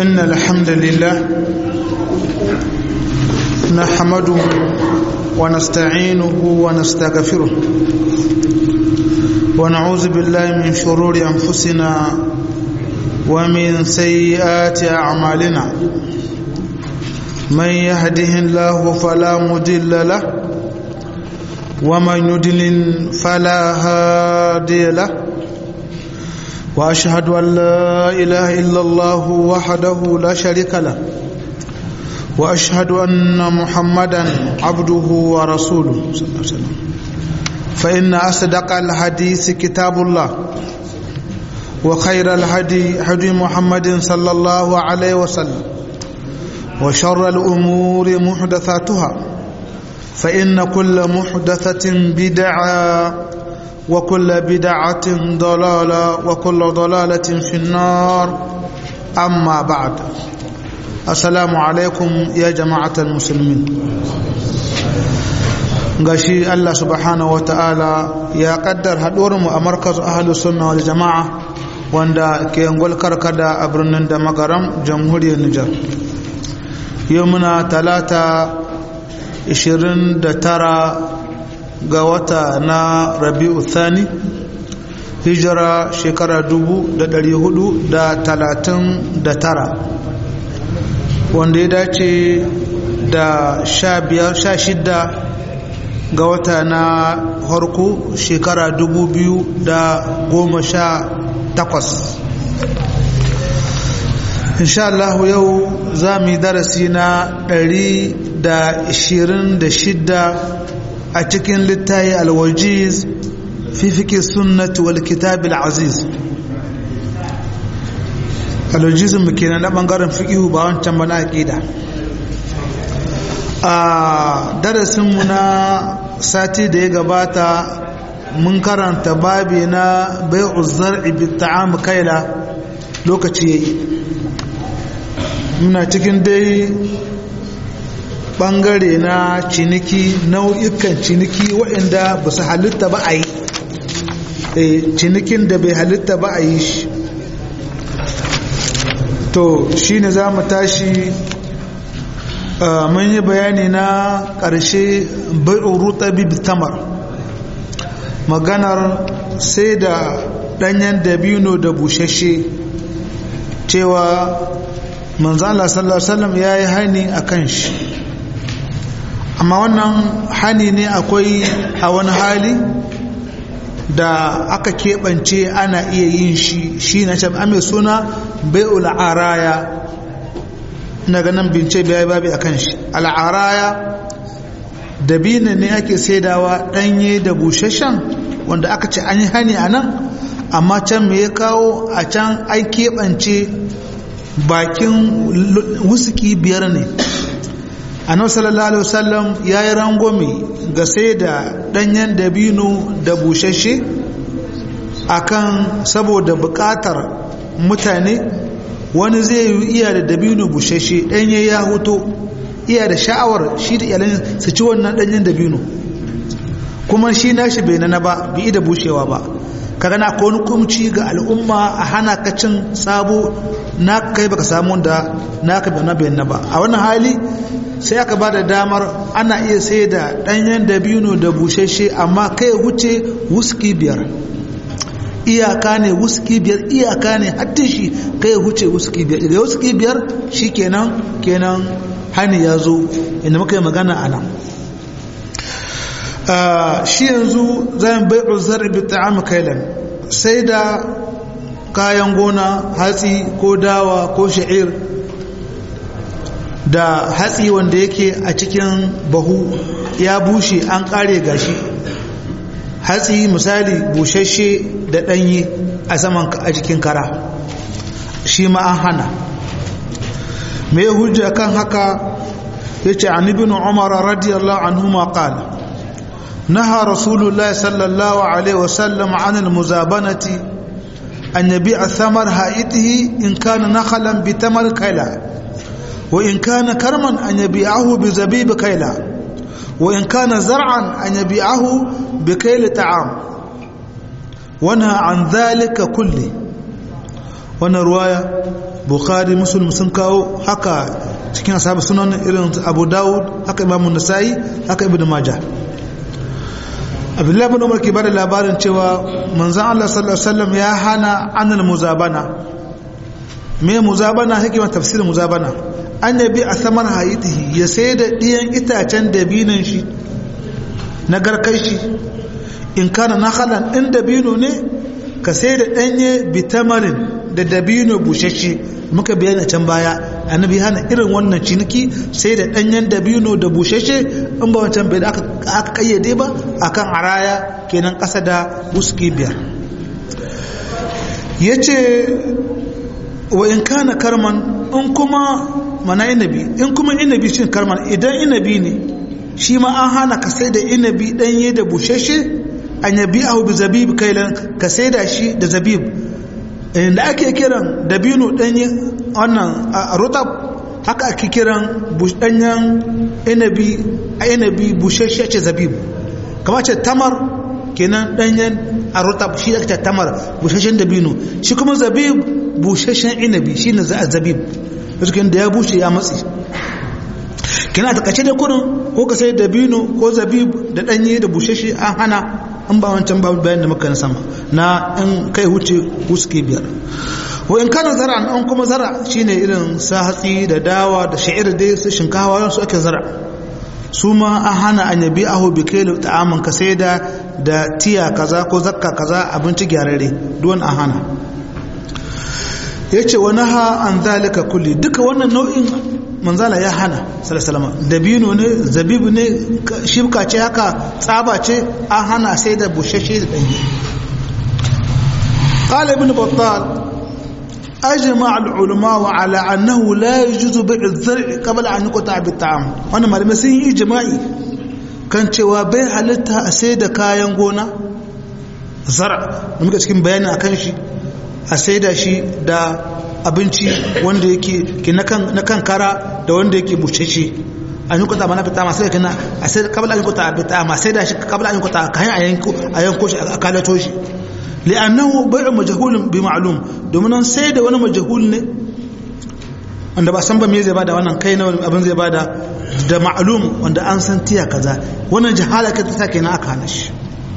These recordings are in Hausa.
إن الحمد لله نحمده ونستعينه ونستغفره ونعوذ بالله من شرور أنفسنا ومن سيئات أعمالنا من يهده الله فلا مضل له ومن يضلل فلا هادي له واشهد ان لا اله الا الله وحده لا شريك له واشهد ان محمدا عبده ورسوله صلى الله عليه وسلم فان اصدق الحديث كتاب الله وخير الهدي هدي محمد صلى الله عليه وسلم وشر الامور محدثاتها فان كل محدثه بدعه وكل بدعة ضلالة وكل ضلالة في النار أما بعد السلام عليكم يا جماعة المسلمين gashi Allah subhanahu wa ta'ala ya kaddar haɗuwarmu a markaz ahalus sunna wal jama'a wanda ke yangwal karkada a birnin da magaram jamhuriyar Nijar yau muna talata 29 ga wata na rabi'u thani hijira shekara dubu da dari hudu da talatin da tara wanda ya dace da sha biyar sha shidda ga wata na harko shekara dubu biyu da goma sha takwas insha Allah yau za mu yi darasi na ɗari da ishirin da shidda a cikin littayi alwajiz fi fike sunnati wal kitabil aziz alwajizin mu kenan na bangaren fiqihu ba wancan ba na aqida a darasin mu na sati da ya gabata mun karanta babi na bai'u zar'i bi ta'am kaila lokaci yayi muna cikin dai bangare na ciniki nau'ikan ciniki waɗanda ba su halitta ba a yi cinikin da bai halitta ba a yi shi to shi ne za mu tashi mun yi bayani na ƙarshe bai'uru tabi tamar maganar sai da ɗanyen dabino da bushashe cewa manzala sallallahu alaihi wasallam ya yi hani a kan shi amma wannan hani ne akwai a wani hali da aka keɓance ana iya yin shi shi na can ame suna bai'ul araya na ganin bince biya babi a kan shi al'araya dabina ne ake saidawa ɗanye da bushashen wanda aka ce an yi hani a nan amma can me ya kawo a can an keɓance bakin wusuki biyar ne annabi sallallahu alaihi wasallam yayi rangwame ga sai da danyen dabino da bushashe akan saboda bukatar mutane wani zai yi iya da dabino bushashe danye ya huto iya da sha'awar shi da iyalan su ci wannan danyen dabino kuma shi nashi bai na ba bi da bushewa ba kaga na wani kumci ga al'umma a hana ka cin sabo na kai baka samu da naka bai na bayan ba a wannan hali sai aka ba da damar ana iya sai da ɗanyen dabino da bushashe amma kai wuce wuski biyar iyaka ne wuski biyar iyaka ne hatta shi kai wuce wuski biyar daga wuski biyar shi kenan kenan hani ya zo inda muka yi magana a nan shi yanzu zan bai uzar bi ta'am kailan sai da kayan gona hatsi ko dawa ko sha'ir da hatsi wanda yake a cikin bahu ya bushe an kare gashi hatsi misali bushashe da ɗanye a saman a cikin kara shi ma an hana mai hujja kan haka ya ce an ibn umar radiyallahu anhu ma qala نهى رسول الله صلى الله عليه وسلم عن المزابنة أن يبيع ثمر هائته إن كان نخلا بتمر كيلا وإن كان كرما أن يبيعه بزبيب كيلا وإن كان زرعا أن يبيعه بكيل طعام ونهى عن ذلك كله wannan ruwaya bukhari muslim sun kawo haka cikin ashabu sunan irin abu dawud haka imam nasa'i haka ibn majah abdullahi bin umar ke bada labarin cewa manzon Allah sallallahu alaihi wasallam ya hana anil muzabana me muzabana hikimar tafsirin muzabana an yabi a saman hayitihi ya sai da ɗiyan itacen dabinan shi na garkai shi in kana na halan ɗin dabino ne ka sai da ɗanye bitamarin da dabino bushashe muka bayani can baya annabi hana irin wannan ciniki sai da ɗanyen dabino da bushashe in ba wancan bai da aka kayyade ba akan araya kenan ƙasa da wuski biyar ya ce wa in kana karman in kuma mana inabi in kuma inabi shi karman idan inabi ne shi ma an hana ka sai da inabi ɗanye da bushashe an yabi ahu bi zabib kailan ka sai da shi da zabib da ake kiran dabino ɗanye wannan rutab haka ake kiran ɗanyen inabi a inabi bushashe ce zabib kama ce tamar kenan ɗanyen a rutab shi ake ce tamar bushashen dabino shi kuma zabib bushashen inabi shi ne zabib cikin da ya bushe ya matsi kina ta kace da kurin ko ka sai dabino ko zabib da ɗanye da bushashe an hana an ba wancan babu bayan da muka na sama na in kai huce huske biyar wa in kana zara an kuma zara shine irin sa hatsi da dawa da sha'ir dai su shinkawa su ake zara su ma an hana an yabi aho bi kai ta'aman ka sai da da tiya kaza ko zakka kaza abinci gyararre duwan an hana yace wa naha an zalika kulli duka wannan nau'in manzala ya hana salasalama dabino ne zabibu ne shibka ce haka tsaba ce an hana sai da bushashe da ɗanye قال ابن بطال أجمع العلماء على أنه لا يجوز بيع الزرع قبل أن يقطع بالطعام وأنا ما لمسين إجماعي كان cewa bai halitta a sai da kayan gona zara da muka cikin bayani akan shi a sai da shi da abinci wanda yake ke na kan kara da wanda yake bucece an yi kuta mana fita masu yake na a sai kabla an yi kuta a fita ma sai da shi kabla an yi kuta kayan a yanko shi a kalato shi li'annahu bai'u majhulun bi ma'lum domin an sai da wani majhul ne wanda ba san ba me zai bada wannan kai na abin zai bada da ma'lum wanda an san tiya kaza wannan jahala ka ta kenan aka hana shi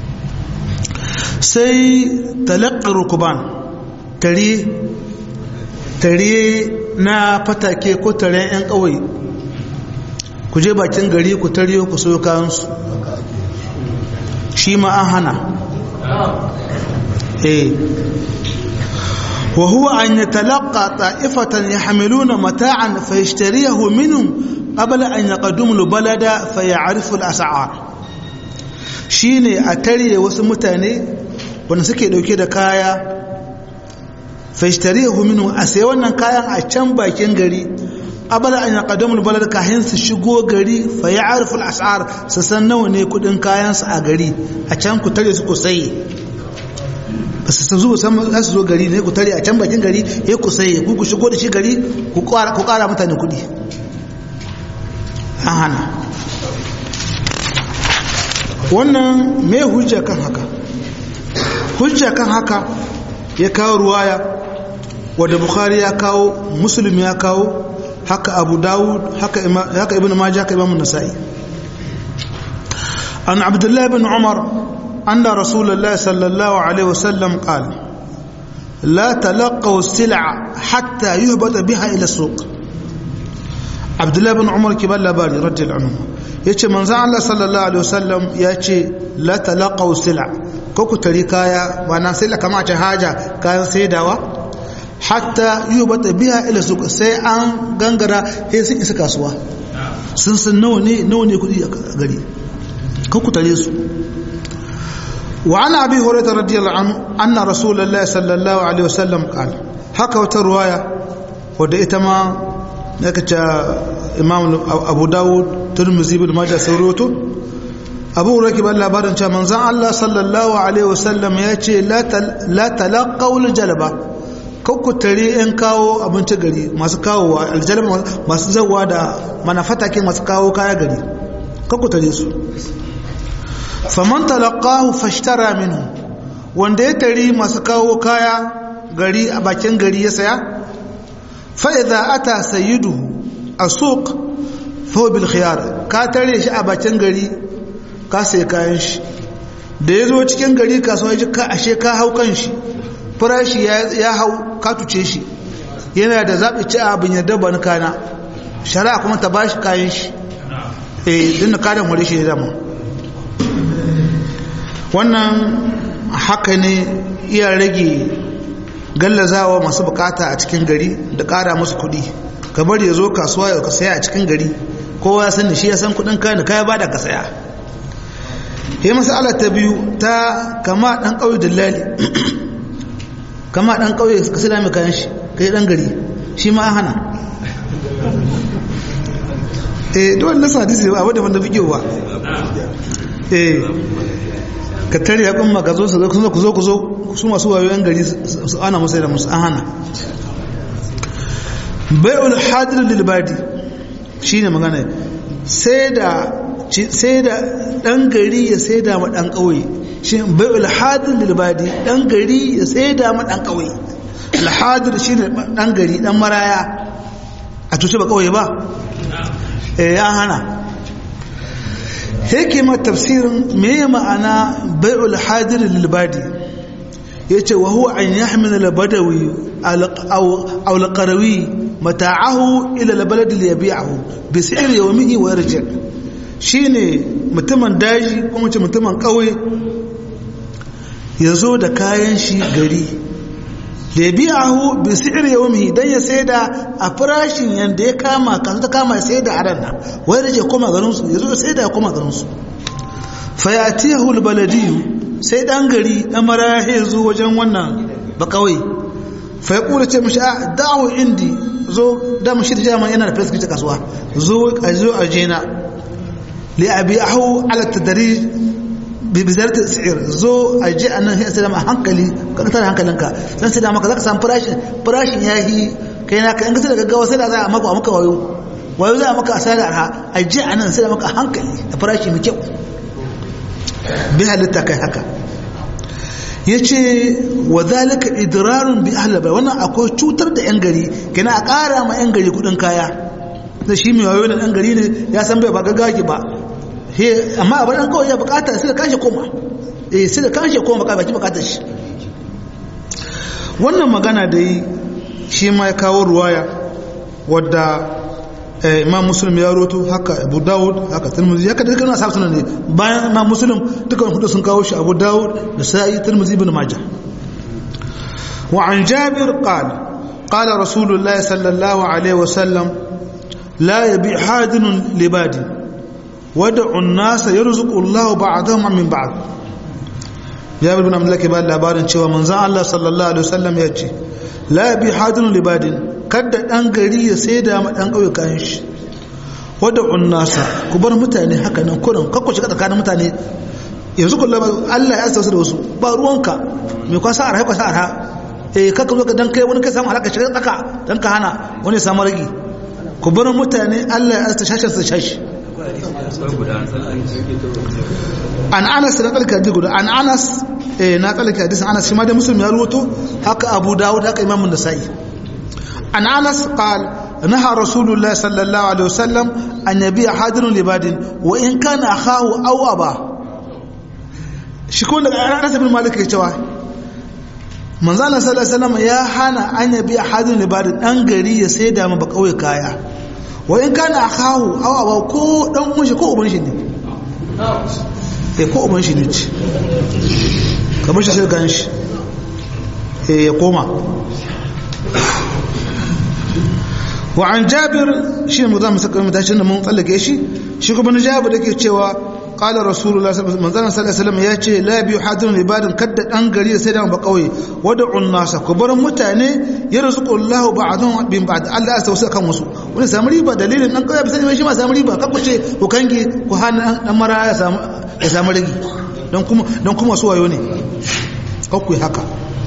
sai talaqqi rukuban tare tare na fatake ko tare 'yan ƙauye ku je bakin gari ku tare ku so kayansu shi ma an hana eh wa huwa an yatalaqqa ta'ifatan yahmiluna mata'an fayashtariyahu minhum qabla an yaqaddimu al-balada fayarifu al-as'ar shine a tare wasu mutane wanda suke dauke da kaya fashtarihu minhu a sai wannan kayan a can bakin gari abala an yaqaddamu albalad kahin su shigo gari fa ya'rifu al-as'ar su san nawa ne kudin kayan su a gari a can ku tare su ku sai ba su zo san za su zo gari ne ku tare a can bakin gari ya ku sai ku ku shigo da shi gari ku ƙara ku ƙara mutane kudi an hana wannan me hujja kan haka hujja kan haka ya kawo ruwaya wadda bukhari ya kawo muslim ya kawo haka abu dawud haka ibn majah haka imam nasa'i an abdullah ibn umar anna rasulullah sallallahu alaihi wasallam qala لا تلقوا السلع حتى يهبط بها الى السوق عبد الله بن عمر كبار لباري رضي الله عنه yace manzo Allah sallallahu alaihi wasallam yace la talaqaw sil'a ko ku tari kaya wana sai kama ce haja kayan saidawa hatta yubata biha ila suq sai an gangara sai sun isa kasuwa sun san nawa ne nawa ne kudi a gari ko ku tare su wa ana abi hurairah radiyallahu anhu anna rasulullahi sallallahu alaihi wasallam qala haka wata ruwaya wadda ita ma naka ta imam abu dawud turmuzi bin majah sauroto abu hurairah ban labarin cewa manzon Allah sallallahu alaihi wasallam ya ce la talaqaw jalba kakku tare yan kawo abinci gari masu kawo aljalma masu zawa da manafatakin masu kawo kaya gari kakku tare su faman talaqahu fashtara minhu wanda ya tari masu kawo kaya gari a bakin gari ya saya fa idza ata sayyiduhu asuq fa bil khiyar ka tare shi a bakin gari ka sai kayan shi da ya zo cikin gari kasuwa ji ka ashe ka hau kan shi farashi ya hau ka tuce shi yana da zaɓi ci abin yadda ba ni kana shari'a kuma ta ba shi kayan shi eh din kadan wuri shi dama wannan haka ne iya rage gallazawa masu bukata a cikin gari da ƙara musu kuɗi kamar ya zo kasuwa ya ka saya a cikin gari kowa ya sani shi ya san kuɗin kayan kaya ba da ka saya ya masala ta biyu ta kama ɗan ƙauye dillali kama ɗan ƙauye ka sai mai kayan shi ka yi ɗan gari shi ma an hana eh dole nasa hadisi ba wadda wanda fi wa eh ka tare ya kuma ka zo su ku zo ku zo su masu wayo yan gari su ana musu da musu an hana bai'ul hadir lil badi shine magana sai da sai da dan gari ya sai da ma dan kauye shi bai'ul hadir lil badi dan gari ya sai da ma dan kauye al hadir shine dan gari dan maraya a tuce ba kauye ba eh ya hana hikimar tafsirin me ma'ana bai'ul hadir lil badi yace wa huwa an yahmil al badawi aw al qarawi mata'ahu ila al balad li yabi'ahu bi si'r yawmihi wa yarji shine mutumin daji ko mace mutumin kauye yazo da kayan shi gari da yabi'ahu bi si'r yawmihi dan ya saida a farashin yanda ya kama kan ta kama sai da aran nan wai rage koma garin su yazo sai da koma garin su fayatihu albaladiyu sai dan gari dan marahi zo wajen wannan ba kawai fa ya kula ce mishi a da'u indi zo da mishi da jama'a yana da flex kasuwa zo a zo a jena li abi'ahu ala tadrij bi bizarat al-sa'ir zo a ji anan sai sai hankali ka tar hankalinka dan sai da maka zaka samu farashin farashin yahi kai na ka in ka da gaggawa sai da za a maka maka wayo wayo za a maka asara arha a ji anan sai da maka hankali da farashi mai kyau bi halitta kai haka yace wa zalika idrarun bi ahli bai wannan akwai cutar da yan gari kina a ƙara ma yan gari kudin kaya da shi mai wayo da dan gari ne ya san bai ba gaggaki ba amma a dan kawai ya bukata sai da kashe koma eh sai da kashe koma ka baki bukatar shi wannan magana da yi shi ma ya kawo ruwaya wadda imam muslim ya roto haka abu dawud haka tirmidhi haka da kana sabu sunan ne bayan imam muslim duka hudu sun kawo shi abu dawud da sa'i tirmidhi ibn majah wa an jabir qala qala rasulullah sallallahu alaihi wasallam la yabi hadin libadi wad'u an-nas yarzuqu Allah ba'dahum min ba'd jabir ibn abdullah ke ba labarin cewa manzon Allah sallallahu alaihi wasallam ya ce la yabi hadin libadin kada ɗan gari ya sai da ma ɗan ƙauye kayan shi wadda unnasa ku bar mutane haka nan kurin kakku shiga tsakanin mutane yanzu kullum Allah ya sausa da wasu ba ruwanka mai kwasa arha kwasa arha eh kakka zo ka dan kai wani kai samu halaka shiga tsaka dan ka hana wani samu ragi ku bar mutane Allah ya asta shashin sa shashi an anas da tsalka hadisi guda an anas eh na tsalka hadisin anas shi ma da muslim ya ruwato haka abu dawud haka imamun nasa'i عن أنس قال نهى رسول الله صلى الله عليه وسلم أن يبيع حاضر لباد وإن كان أخاه أو أباه شكون أنس بن مالك يتوى من زال صلى الله عليه وسلم يا حانا أن يبيع حاضر لباد أنقري يسيدا ما بقوي كايا وإن كان أخاه أو أباه كو دم مشي كو أبن شدي eh ko uban shi ne ce kamar shi sai gan shi eh ya koma وعن جابر شيء مضام مسكر متاشن من طلق شيء شي كما جابر yake cewa قال رسول الله صلى الله عليه وسلم ya ce la bi hadirun ibadin kadda dan gari sai da ba kauye wad'un nasa ku bar mutane yarzuqu Allah ba'dhum bin ba'd Allah ya tausa kan wasu wani samu riba dalilin dan kauye sai shi ma samu riba kakku ce ku kange ku hana dan mara ya samu ya samu rigi dan kuma dan kuma su wayo ne kakku haka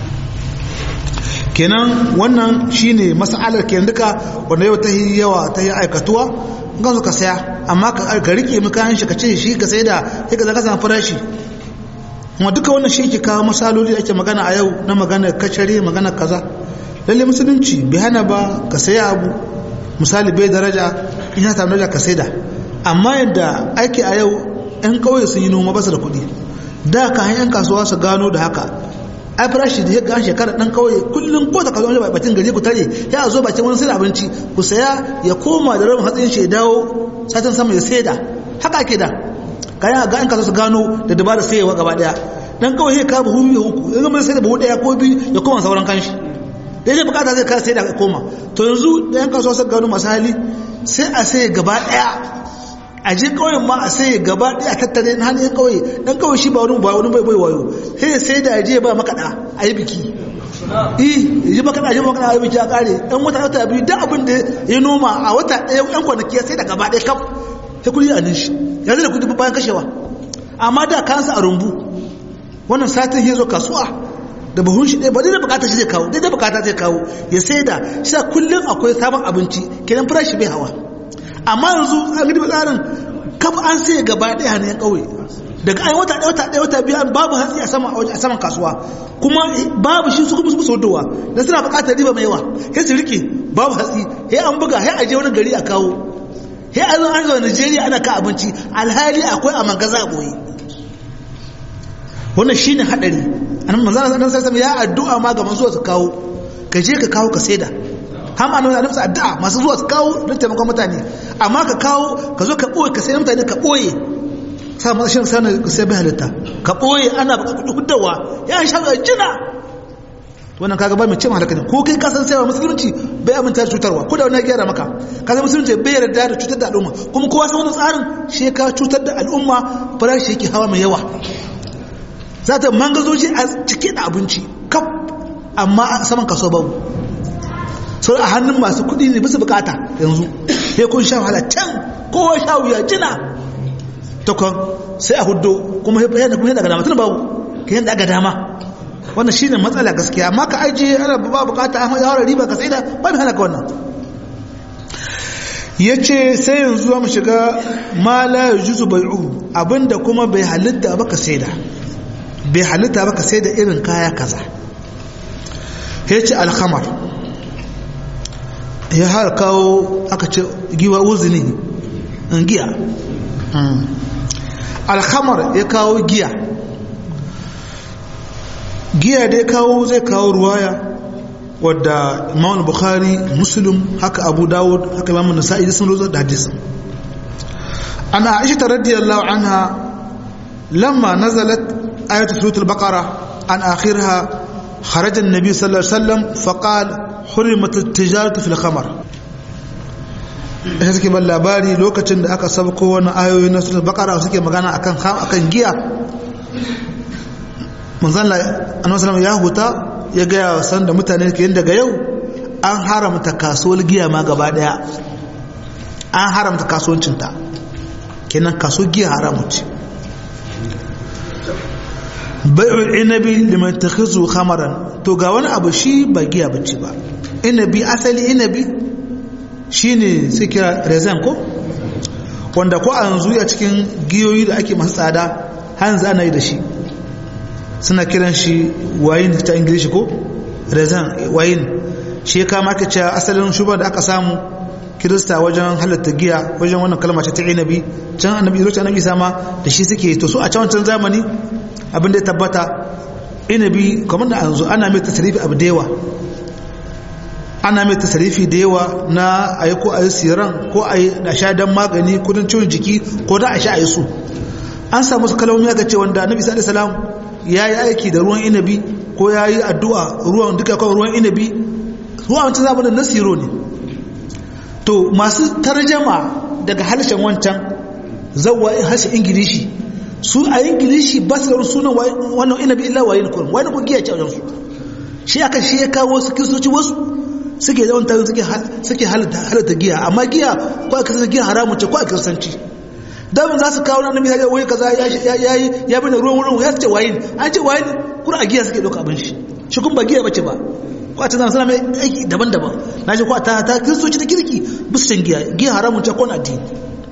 kenan wannan shine mas'alar kenan duka wanda yau ta yi yawa ta yi aikatuwa gan ka saya amma ka rike mu kayan shi ka ce shi ka sai da sai ka zaka samu farashi kuma duka wannan shi ke kawo masaloli ake magana a yau na magana kacare magana kaza lalle musulunci bai hana ba ka saya abu misali bai daraja in ya samu daraja ka saida amma yadda aiki a yau yan kauye sun yi noma basu da kuɗi da ka yan kasuwa su gano da haka ai farashi da ya ga shekara dan kauye kullum ko ta kasuwa ba bakin gari ku tare ya zo bakin wani sai abinci ku saya ya koma da rabin hatsin shi ya dawo satin sama ya saida haka ake da kayan ga yan kasuwa su gano da dabara sayewa gaba daya dan kawai ya ka buhu biyu uku yanzu mun sai da buhu daya ko biyu ya koma sauran kanshi da yake bukata zai kasa sai da koma to yanzu da yan kasuwa sun gano masu hali sai a sai gaba daya a je kauyen ma a sai gaba daya a tattare na hannun kauye dan kauye shi ba wani ba wani bai bai wayo sai sai da je ba makaɗa a yi biki eh yi makaɗa je makaɗa a yi biki a kare dan wata wata biyu duk abin da ya noma a wata ɗaya yan kwanaki sai da gaba daya kaf sai kudi a nan shi yanzu da kudi bayan kashewa amma da kansa a rumbu wannan satin ya zo kasuwa da buhun shi ɗaya ba dai da bukata shi zai kawo dai da bukata zai kawo ya sai da shi kullum akwai sabon abinci kenan farashi bai hawa amma yanzu an gidi tsarin kaf an sai gaba ɗaya hannun ƙauye daga ai wata ɗaya wata ɗaya wata biyu babu hatsi a saman a saman kasuwa kuma babu shi su kuma su sodowa da suna bukatar riba mai yawa sai su rike babu hatsi sai an buga sai a je wani gari a kawo sai an zo an zo Najeriya ana ka abinci alhali akwai a magaza a boye wannan shine hadari annabi manzo Allah sallallahu alaihi ya addu'a ma ga masu su kawo ka je ka kawo ka saida har ma annabi annabi addu'a masu zuwa su kawo don taimakon mutane amma ka kawo ka zo ka boye ka sai mutane ka boye sa ma shin sana sai bai halitta ka boye ana baka kudi huddawa ya sha ga jina wannan kaga ba mai ce halaka ne ko kai ka san sai musulunci bai aminta da cutarwa ko da wani ya gyara maka kaga musulunci bai yarda da cutar da al'umma kuma kowa san wannan tsarin shi ka cutar da al'umma farashi yake hawa mai yawa za ta mangazoji a cike da abinci kaf amma a saman kaso babu sau a hannun masu kudi ne bisa bukata yanzu ya kun sha wahala can kowa sha wuya jina takwan sai a hudu kuma ya yana kuma daga dama tun babu ka yadda aga dama wannan shine matsala gaskiya amma ka ajiye ana ba bukata an haɗa riba ka sai da ba mai hana ka wannan ya ce sai yanzu mu shiga ma la yajuzu bai'u abinda kuma bai halitta ba ka sai da bai halitta ba ka sai da irin kaya kaza ya ce alhamar ya har kawo aka ce giwa uzini giya alhamar ya kawo giya giya da ya kawo zai kawo ruwaya wadda imam bukhari muslim haka abu dawud haka imam nasa'i sun rozo da hadisin ana aisha radiyallahu anha lamma nazalat ayatu suratul baqara an akhirha خرج النبي صلى الله عليه وسلم فقال حرمت التجارة في الخمر sai suke ban labari lokacin da aka sabko wani ayoyi na suratul baqara suke magana akan akan giya manzon Allah annabi ya huta ya ga san da mutane ke yin daga yau an haramta kasuwar giya ma gaba daya an haramta kasuwancinta kenan kaso giya haramu ce bai'ul inabi liman takhizu khamaran to ga wani abu shi ba giya bace ba inabi asali inabi shine sai kira rezen ko wanda ko a yanzu a cikin giyoyi da ake masu tsada hanzu ana yi da shi suna kiran shi wayin ta ingilishi ko rezen wayin shi ya kama aka cewa asalin shubar da aka samu kirista wajen halatta giya wajen wannan kalma ta inabi can annabi zuci annabi sama da shi suke to su a can wancan zamani abin da ya tabbata inabi kamar da anzu ana mai tasarifi abu da yawa ana mai tasarifi da yawa na a yi ko a yi siran ko a yi da sha don magani kudin ciwon jiki ko da a sha a yi su an samu su kalamomi aka ce wanda annabi sallallahu salam ya yi aiki da ruwan inabi ko ya yi addu'a ruwan duka kawai ruwan inabi ruwan wancan zamanin na siro ne to masu tarjama daga harshen wancan zawa harshen ingilishi su a ingilishi ba su da sunan wannan inabi illa wayin kurum wani kun giya ce a wajensu shi aka shi ya kawo su kiristoci wasu suke yawan tarin suke halatta giya amma giya ko a kasance giya haramun ce ko a kiristanci damin za su kawo na nabi ya wai kaza ya yi ya bane ruwan wurin ya ce wayin an ce wayin kuma a giya suke ɗauka abin shi shi kun ba giya bace ba ko a ta zama suna mai aiki daban-daban na ce ko a ta ta kiristoci ta kirki bisu can giya giya haramun ce ko na addini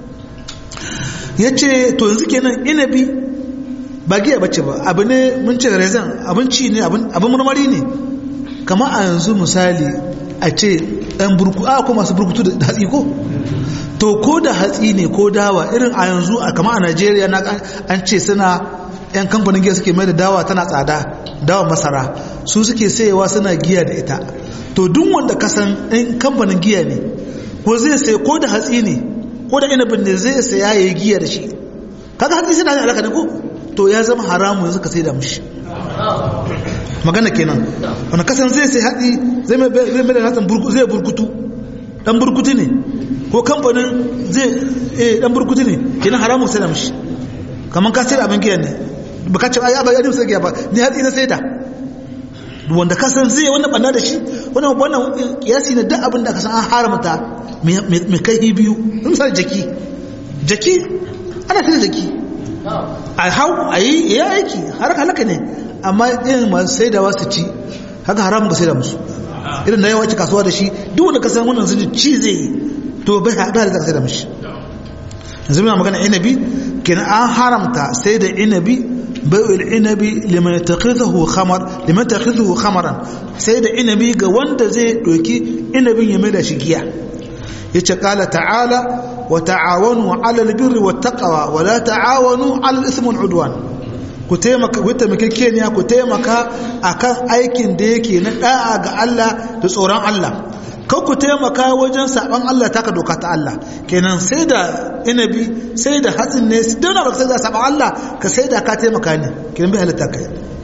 ya ce to yanzu kenan inabi ba giya bace ba abu ne mun ce rezan abinci ne abin marmari ne kama a yanzu misali a ce ɗan burku a ko masu burkutu da hatsi ko to ko da hatsi ne ko dawa irin a yanzu a kama a najeriya na an ce suna yan kamfanin giya suke mai da dawa tana tsada dawa masara su suke sayewa suna giya da ita to duk wanda kasan ɗan kamfanin giya ne ko zai sai ko da hatsi ne ko da inabin ne zai saya ya yi giya da shi kaga hatsi suna da alaka ne ko to ya zama haramu yanzu ka sai da mushi magana kenan wani kasan zai sai hatsi zai mai da hatsin zai burkutu dan burkutu ne ko kamfanin zai eh dan burkutu ne kenan haramu sai da mushi kamar ka sai da abin giya ne ba ka ce ai ba ya sai giya ba ni hatsi na sai da wanda ka san zai wannan banna da shi wannan wannan kiyasi ne duk abin da ka san an haramta mai kai biyu misali jaki jaki ana sai jaki a hau a yi ya aiki har halaka ne amma irin masu sai da wasu ci haka haramun ka sai da musu irin da yawa ci kasuwa da shi duk wanda ka san wannan sun ci zai yi to bai haɗa da sai da mushi yanzu muna magana inabi kenan an haramta sai da inabi bai'ul inabi liman yattakhidhu khamar liman yattakhidhu khamaran sai da inabi ga wanda zai doki inabin ya mai da shi giya yace qala ta'ala wa ta'awanu 'ala al-birri wat-taqwa wa la ta'awanu 'ala al-ithmi wal-'udwan ku taimaka ku taimake keniya ku taimaka akan aikin da yake na da'a ga Allah da tsoron Allah kan ku taimaka wajen saban Allah taka doka ta Allah kenan sai da inabi sai da hatsin ne don da sai da saban Allah ka sai da ka taimaka ne kenan bai halitta kai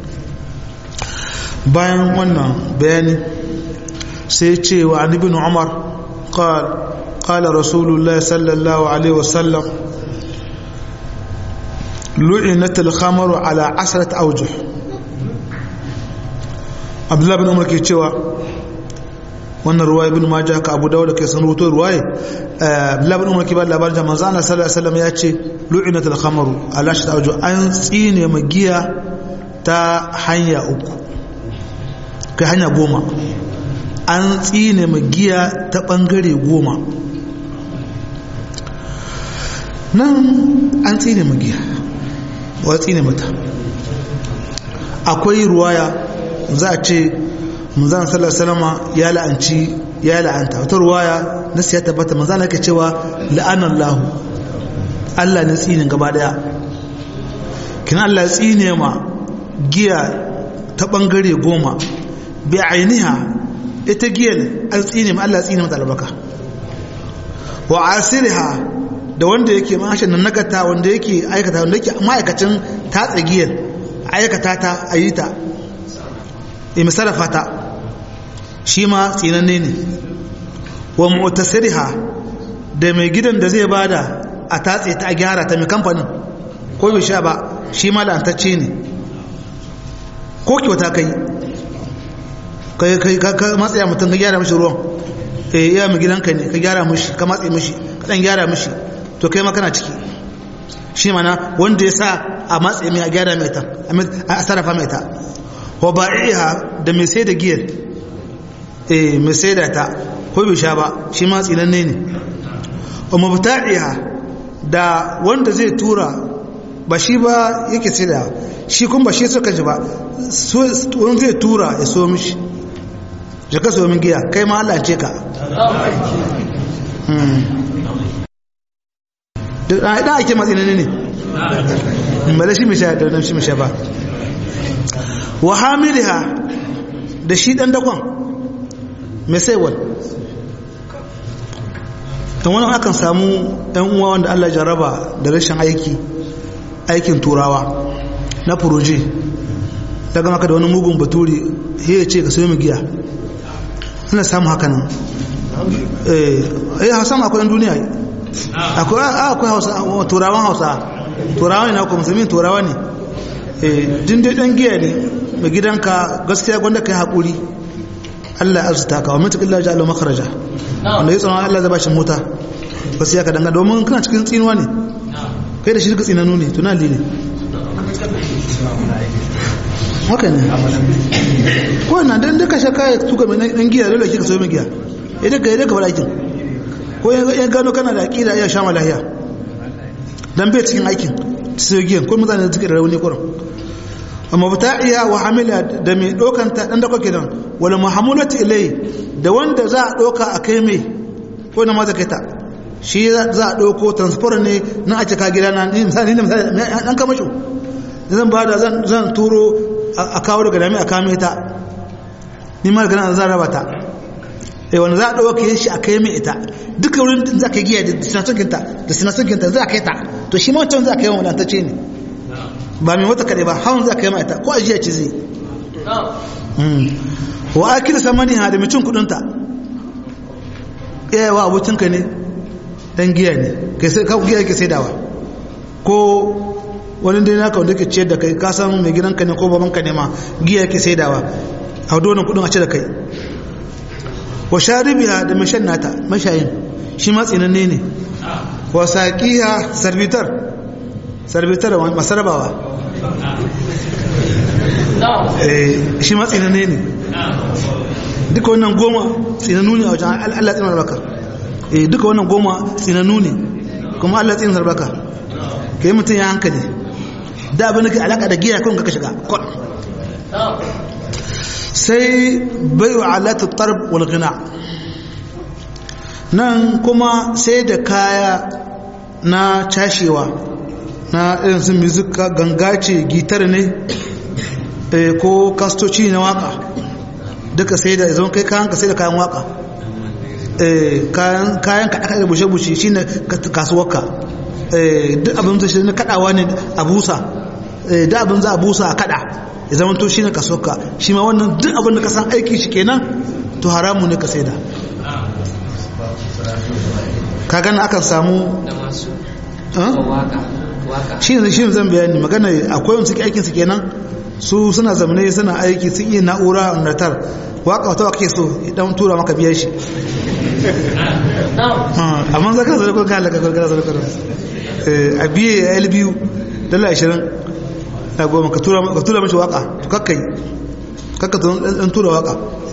bayan wannan bayani sai ce wa an ibn Umar qal qala rasulullahi sallallahu alaihi wasallam lu'inat al-khamru ala asrat awjuh Abdullah bin Umar ke cewa wannan ruwa ibn majah ka abu dawud ke san rubuto ruwaye abdullah ibn umar ke ba labarin da manzo Allah sallallahu alaihi wasallam ya ce lu'inat al-khamru ala shata awju an tsine magiya ta hanya uku kai hanya goma an tsine magiya ta bangare goma nan an tsine magiya wa tsine mata akwai ruwaya za a ce manzan sallallahu alaihi ya la'anci ya la'anta wata ruwaya nasu ya tabbata manzan yake cewa la'anan lahu Allah ne tsinin gaba daya kin Allah ya tsine ma giya ta bangare goma bi ainiha ita giyar an tsine ma Allah ya tsine mata albaka wa asiriha da wanda yake mashin nan nagata wanda yake aikata wanda yake ma'aikacin tatsa giyar aikata ta ayi ta misalafa ta shi ma tsinanne ne wa mu'tasiriha da mai gidan da zai bada a tatse ta a gyara ta mai kamfanin ko bai sha ba shi ma la'antacce ne ko kyauta kai kai kai ka matsaya mutum ka gyara mishi ruwan eh iya mai gidanka ne ka gyara mishi ka matse mishi ka dan gyara mishi to kai ma kana ciki shi mana wanda ya sa a matse mai a gyara mai ta a sarrafa mai ta wa ba'iha da mai sai da giyar eh mai sai da ta ko bai sha ba shi ma tsinanne ne wa mubta'iha da wanda zai tura ba shi ba yake sai da shi kun ba shi suka ji ba wani zai tura ya so mishi ya ka so min giya kai ma Allah ce ka da ake matsinanne ne ba da shi mai sha da shi mai sha ba wa hamiliha da shi dan dakon mai saiwal don wani akan samu ɗan uwa wanda Allah jaraba da rashin aiki aikin turawa na furoji daga maka da wani mugun baturi ya ce ka sayo giya ana samu haka nan eh hausa akwai ɗan duniya akwai hausa turawan hausa turawa ne na kuma musulmi turawa ne din dai dan giya ne mai gidanka gaskiya gwanda kai haƙuri Allah ya arzuta ka wa mutu illa ja'ala makharaja wanda ya tsaron Allah zai bashi mota gaskiya ka danga domin kana cikin tsinuwa ne kai da shi duka tsinanu ne tunali ne haka ne ko na dan duka shaka ya tuka mai dan giya dole kika so mai giya idan ka idan ka fara aikin ko ya gano kana da aqida ya sha malahiya dan bai cikin aikin sai giyan ko mutane da suke da rauni kuran mabta'iya wa hamila da mai dokanta dan da kake dan wala muhammulati ilai da wanda za a doka a kai mai ko na maza kai ta shi za a doko transport ne na a cika gida na ni misali ne misali dan kama shi zan ba da zan zan turo a kawo daga dami a kame ta ni ma daga nan zan raba ta eh wanda za a doke shi a kai mai ita duka wurin din za ka giya da sinasukinta da sinasukinta za a kai ta to shi ma wancan za a kai wa wadatacce ne ba mai wata kaɗai ba hawan za ka yi ma'aita ko ajiya ce zai wa akila samani ha da mucin kudinta yawa abokinka ne dan giya ne giya ke sai dawa ko wani dai naka wanda ke ciyar da kai ka san mai gidanka ne ko babanka ne ma giya ke sai dawa a donin kudin a ce da kai wa sharibiya da mashan nata mashayin shi ma tsinanne ne wa saƙiya sarbitar sarbitar masarabawa shi ma tsinanne ne duka wannan goma tsinannu ne a wajen Allah tsinar baka duka wannan goma tsinannu ne kuma Allah tsinar baka ka yi mutum ya hankali da abin da ke alaka da giya kawai ka shiga kwan sai bai wa alatu tarb wal gina nan kuma sai da kaya na cashewa na irin su muzika ganga ce gitar ne ko kastoci na waka duka sai da zama kai kayan ka sai da kayan waka kayan kaɗa da bushe-bushe shi ne kasuwarka duk abin zai shi na kaɗawa ne a busa duk abin za a busa a kaɗa ya zama to shi ne kasuwarka shi ma wannan duk abin da ka san aiki shi kenan to haramu ne ka sai da ka gana akan samu shi ne shi zan bayani magana akwai wani suke aikinsu kenan su suna zamane suna aiki sun iya na'ura natar waka wata wake so idan tura maka biya shi amma za ka zara ko ka halaka karkara zara karo a biye ya yi biyu dala ashirin na goma ka tura mashi waka to kakkai kakka dan tura waka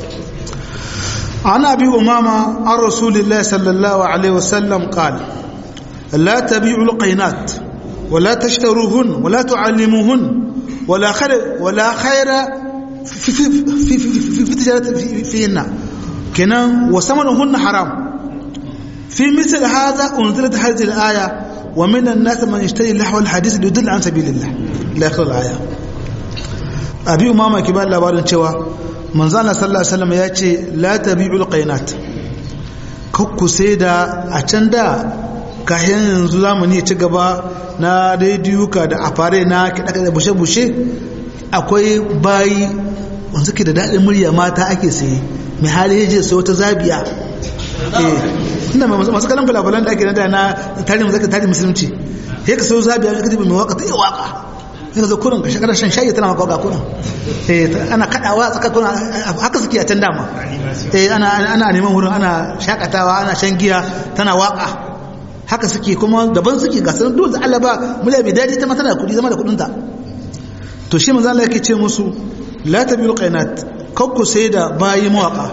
عن أبي أمامة عن رسول الله صلى الله عليه وسلم قال لا تبيعوا القينات ولا تشتروهن ولا تعلموهن ولا خير ولا خير في في في في, في, في تجارة في فيهن كنا وثمنهن حرام في مثل هذا أنزلت هذه الآية ومن الناس من يشتري لحو الحديث ليدل عن سبيل الله لا يخلو الآية أبي أمامة كبار labarin cewa manzo Allah sallallahu alaihi wasallam ya ce la tabi'ul qainat kakku sai da a can da kayan yanzu zamani ci gaba na rediyuka da afare na kiɗa da bushe-bushe akwai bayi wanzu ke da daɗin murya mata ake saye mai hali ya je sai wata zabiya inda masu kalan fulafulan da ake nada na tarihin zaka tarihin musulunci ya ka sau zabiya ka jibi mai waka ta iya waka yana zo kurin ka shakarar shan shayi tana maka waka kurin ana kaɗawa tsaka kurin haka suke a can dama ana neman wurin ana shakatawa ana shan giya tana waka haka suke kuma daban suke ga sanar dole Allah ba mula bai daji ta tana da kudi zama da kudinta to shi manzo Allah yake ce musu la tabiul qainat kakku sai da bayi mawaka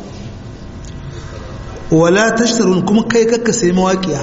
wala tashtarun kuma kai kakka sai mawaqiya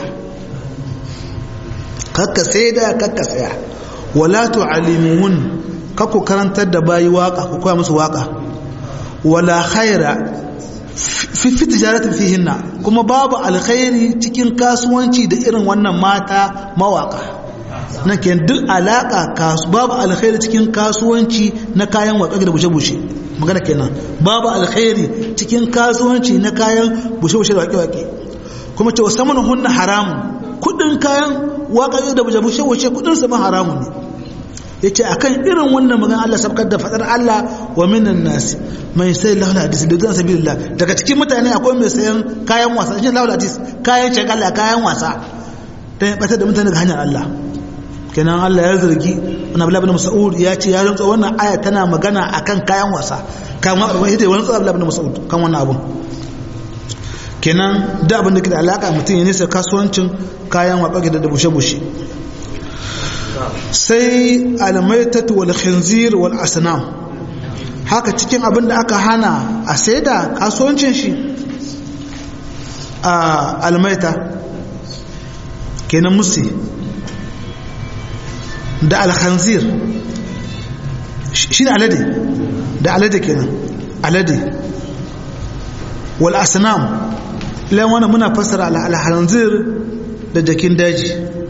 kakka sai da kakka saya wala tu'allimun kakku karantar da bayi waka ku koya musu waka wala khaira fi fi tijaratin fihinna kuma babu alkhairi cikin kasuwanci da irin wannan mata mawaka nan ke duk alaka kasu babu alkhairi cikin kasuwanci na kayan waƙaƙi da bushe-bushe magana kenan babu alkhairi cikin kasuwanci na kayan bushe-bushe da waƙe-waƙe kuma cewa saman hunna haramun kudin kayan waƙaƙi da bushe-bushe kudin sama haramun ne ya ce a kan irin wannan magana Allah sabkar da faɗar Allah wa minan nasi mai sai lahul hadis da zan sabi daga cikin mutane akwai mai sayan kayan wasa shi lahul hadis kayan shagala kayan wasa don ya ɓatar da mutane daga hanyar Allah kenan Allah ya zargi wani abu labin masa'ud ya ce ya rantsa wannan aya tana magana akan kayan wasa kayan wasa wani ita wani abu labin masa'ud kan wannan abun kenan da abin da ke da alaƙa mutum ya nisa kasuwancin kayan waƙaƙe da bushe-bushe sai almaitatu wal khinzir wal asnam haka cikin abin da aka hana a saida kasuwancin shi a almaita kenan musi da alkhanzir shi ne alade da alade kenan alade wal asnam lan wannan muna fassara al hanzir da jakin daji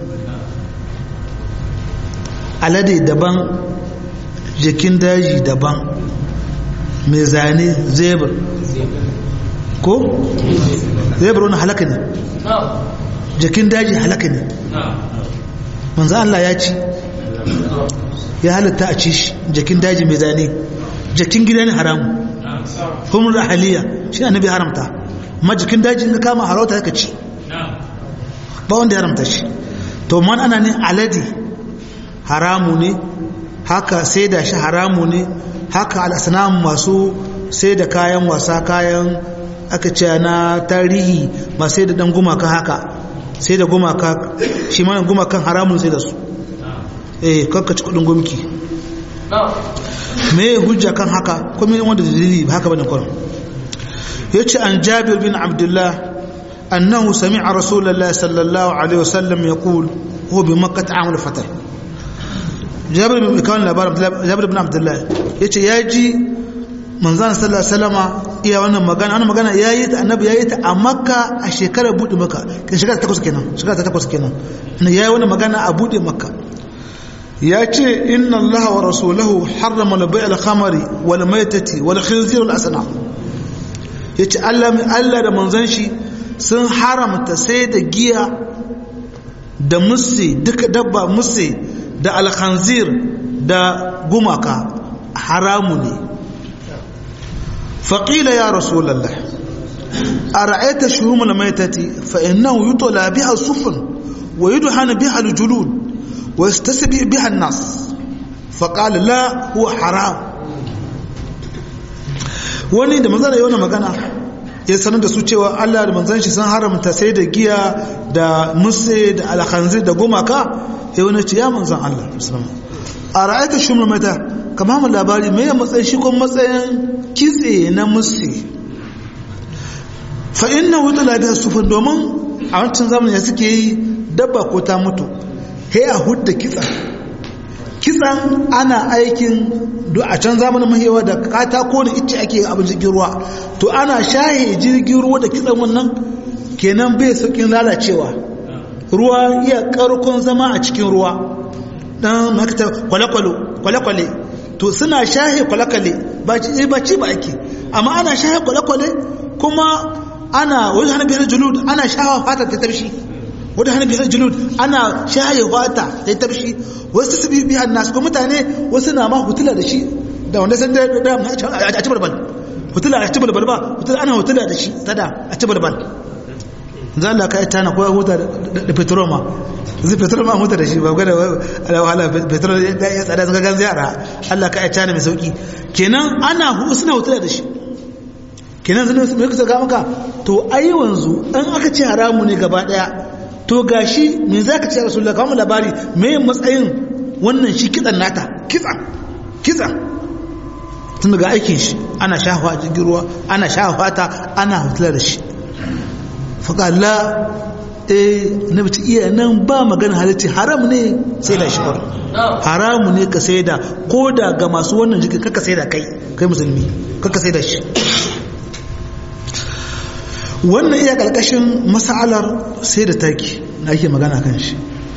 alade daban jakin daji daban mai zane zebra ko zebra wani halaka ne jakin daji halaka ne manzo Allah ya ci ya halatta a ci shi jakin daji mai zane jakin gida ne haramu humar ahaliya shi ne annabi haramta amma jakin daji ka kama harauta ka ci ba wanda ya haramta shi to man ana ne alade haramu ne haka sai da shi haramu ne haka al'asnam masu sai da kayan wasa kayan aka ce na tarihi ba sai da dan gumaka haka sai da gumaka shi mana gumakan haramun sai da su eh kakkaci kudin gumki me hujja kan haka kuma wanda dalili ba haka bane kuran yace an Jabir bin Abdullah annahu sami'a Rasulullah sallallahu alaihi wasallam yaqul huwa bi Makkah amal fatah Jabir bin Kawan labarin Jabir bin Abdullah yace yaji manzon sallallahu alaihi wasallama iya wannan magana wannan magana yayi ta annabi yayi ta a Makka a shekarar bude Makka kin shekara ta takwas kenan shekara ta takwas kenan yayi wannan magana a bude Makka ya ce inna allaha wa rasulahu harrama na bai alhamari wal maitati wal khinzir wal asna ya ce allah da manzan shi sun haramta sai da giya da musse duka dabba musse da alkhanzir da gumaka haramu ne faƙila ya rasulallah a ra'aita shuhumul maitati fa innahu yutola biha sufun wa yudhana biha aljulud ويستسبي بها الناس فقال لا هو حرام wani da manzana yi wani magana ya sanar da su cewa Allah da manzan shi sun haramta sai da giya da musse da alkhanzir da gumaka ya wani ce ya manzan Allah a ra'aita shi mata kama mu labari mai ya matsayin shi kuma matsayin kitse na musse fa inna wuta labiya sufin domin a wancan zamanin ya suke yi dabba ko ta mutu he a hudda kitsan kitsan ana aikin a can zamanin mahewa da katako da icce ake abin jirgin ruwa to ana shahe jirgin ruwa da kitsan wannan kenan bai saukin lalacewa ruwa iya karkon zama a cikin ruwa dan makita kwale-kwale to suna shahe kwale-kwale ba ci ba ake amma ana shahe kwale-kwale kuma ana wani hannun biyar julud ana shahawa fatar ta tafshi wadda hannun biyar julud ana shaye wata da ya tafshi wasu su biyu biyan nasu ko mutane wasu na ma hutula da shi da wanda sun da a ci balbal hutula a ci balbal ba hutula ana hutula da shi tada a ci balbal za Allah ka ita na kowa huta da petrol ma zai petrol ma huta da shi ba gwada wahala petrol ya tsada sun gan ziyara Allah ka ita na mai sauki kenan ana suna hutula da shi kenan zai mai kusa ga maka to ai wanzu an aka ce haramu ne gaba daya to gashi me za ka ce a rasulullah kawo labari me matsayin wannan shi kitsan nata kitsan kitsan tun daga aikin shi ana shafa a jirgin ruwa ana shafa ta ana hutula da shi faƙalla eh na bici iya nan ba magana halitti haram ne sai da shi haramu ne ka sai da ko da ga masu wannan jikin kaka sai da kai kai musulmi kaka sai da shi wannan iya ƙarƙashin mas'alar sai da taki na ake magana kan shi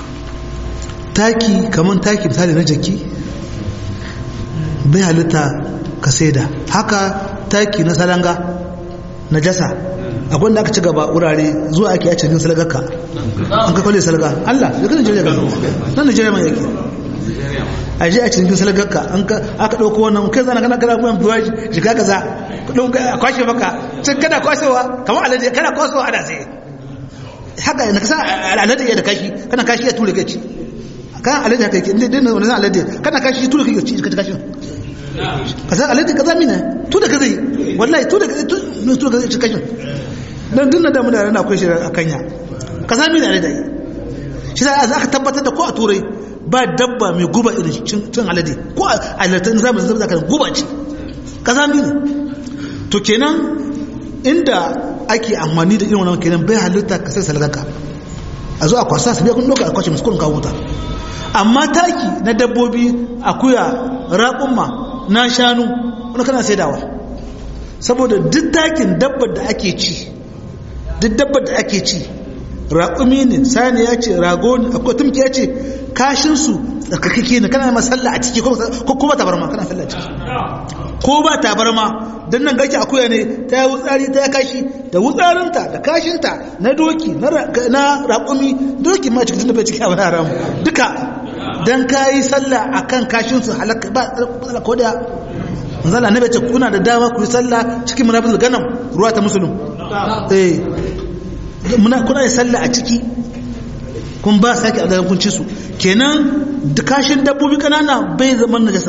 taki kamar taki misali na jaki bai halitta ka saida haka taki na salanga na jasa abin da aka ci gaba wurare zuwa ake yace cikin salgarka an ka kwale salga Allah ya kan Nigeria gano nan Nigeria mai yake a je a cikin salgarka an ka aka dauko wannan kai zana kana kana kuma biwa shi ka kaza kudin a kwashe maka cin kana kwashewa kamar alade kana kwashewa ana sai haka na kasa alade ya da kashi kana kashi ya ture kai ci kan alade haka yake inda dinna wannan alade kana kashi ture kai ci ka kashi kaza alade kaza mina tu da kaza wallahi tu da tu tu da kaza kashin dan dinna da muna rana akwai shi a kanya kaza mina alade shi za aka tabbatar da ko a turai ba dabba mai guba irin cin alade ko a alatan zamanin zama zaka guba ce kaza mina to kenan inda ake amfani da irin wannan kenan bai halitta ka sai salgaka a zo a kwasa su biya kun doka a kwace musu kurin kawo ta amma taki na dabbobi akuya raƙumma na shanu wani kana saidawa saboda duk takin dabbar da ake ci duk dabbar da ake ci raƙumi ne sani ya ce rago ne akwai tumki ya ce kashinsu tsarkakake ne kana masalla a ciki ko kuma tabarma kana sallah a ciki ko ba tabarma don nan gaki akuya ne ta yi wutsari ta ya kashi da wutsarinta da kashinta na doki na raƙumi doki ma cikin bai cikin abin haramu duka don ka yi sallah a kan kashinsu halakka ba tsala ko da zala na ce kuna da dama ku yi sallah cikin munafis ganam ruwa ta musulun eh muna kuna yi sallah a ciki kun ba sake a kun ci su kenan kashin dabbobi kanana bai zaman najasa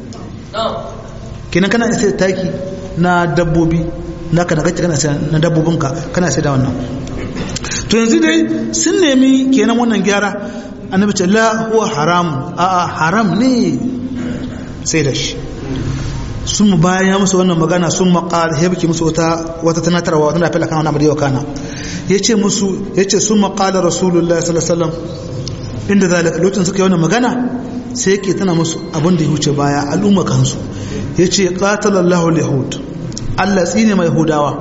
kenan kana sai taki na dabbobi na kana kake kana sai na dabbobinka kana sai da wannan to yanzu dai sun nemi kenan wannan gyara annabi ce la huwa haram a a haram ne sai da shi sun mu bayan ya musu wannan magana sun maƙar ya biki musu wata wata tanatarwa wata nafi lakan wani abu kana ya ce musu ya ce sun maƙalar rasulullah sallallahu alaihi wasallam inda zalika lokacin suka yi wannan magana sai yake tana musu abin da ya wuce baya al'umma kansu ya ce ƙatalallahu yahud allah tsine mai yahudawa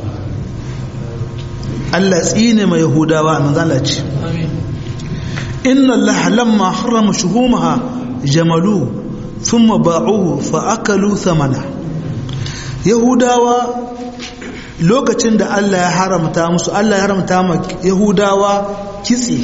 allah tsine mai yahudawa a manzala ce inna allah lamma harama shuhumaha jamalu thumma ba'uhu fa akalu thamana yahudawa lokacin da allah ya haramta musu allah ya haramta ma yahudawa kitse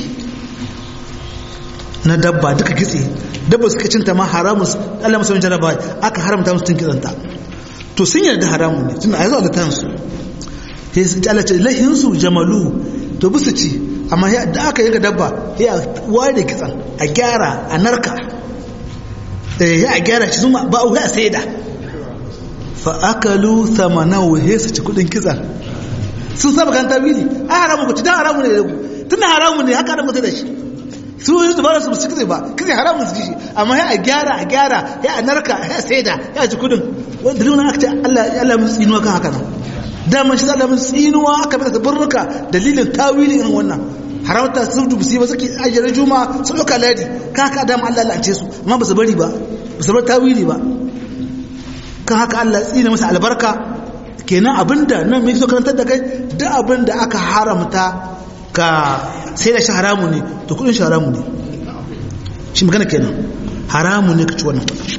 na dabba duka kitse dabba suka cinta ma haramun Allah musamman jaraba aka haramta musu cin kitsanta to sun yarda haramun ne tun a yanzu a da tansu sai su Allah ce lahin su jamalu to bisu ci amma da aka yanka dabba ya ware da kitsan a gyara a narka ya a gyara shi zuma ba a saida fa akalu thamanahu he su ci kudin kitsan sun saba kan tabili a haramun ku ci dan haramun ne tun haramun ne haka da mutu da shi su yi su bara su su kitse ba kitse haramun su shi amma ya a gyara a gyara ya a narka ya saida ya ci kudin wanda dalilin aka ce Allah Allah mun tsinuwa kan haka nan daman shi Allah mun tsinuwa aka bi da burruka dalilin tawili irin wannan haramta su dubu sai ba suke ajiyar juma su ɗauka ladi ka haka dama Allah la'ance su amma ba su bari ba ba su bar tawili ba kan haka Allah tsina masa albarka kenan abinda nan mai so karantar da kai duk abinda aka haramta ka sai da shi haramu ne to kudin shi haramu ne shi magana kenan haramu ne ka ci wannan kudin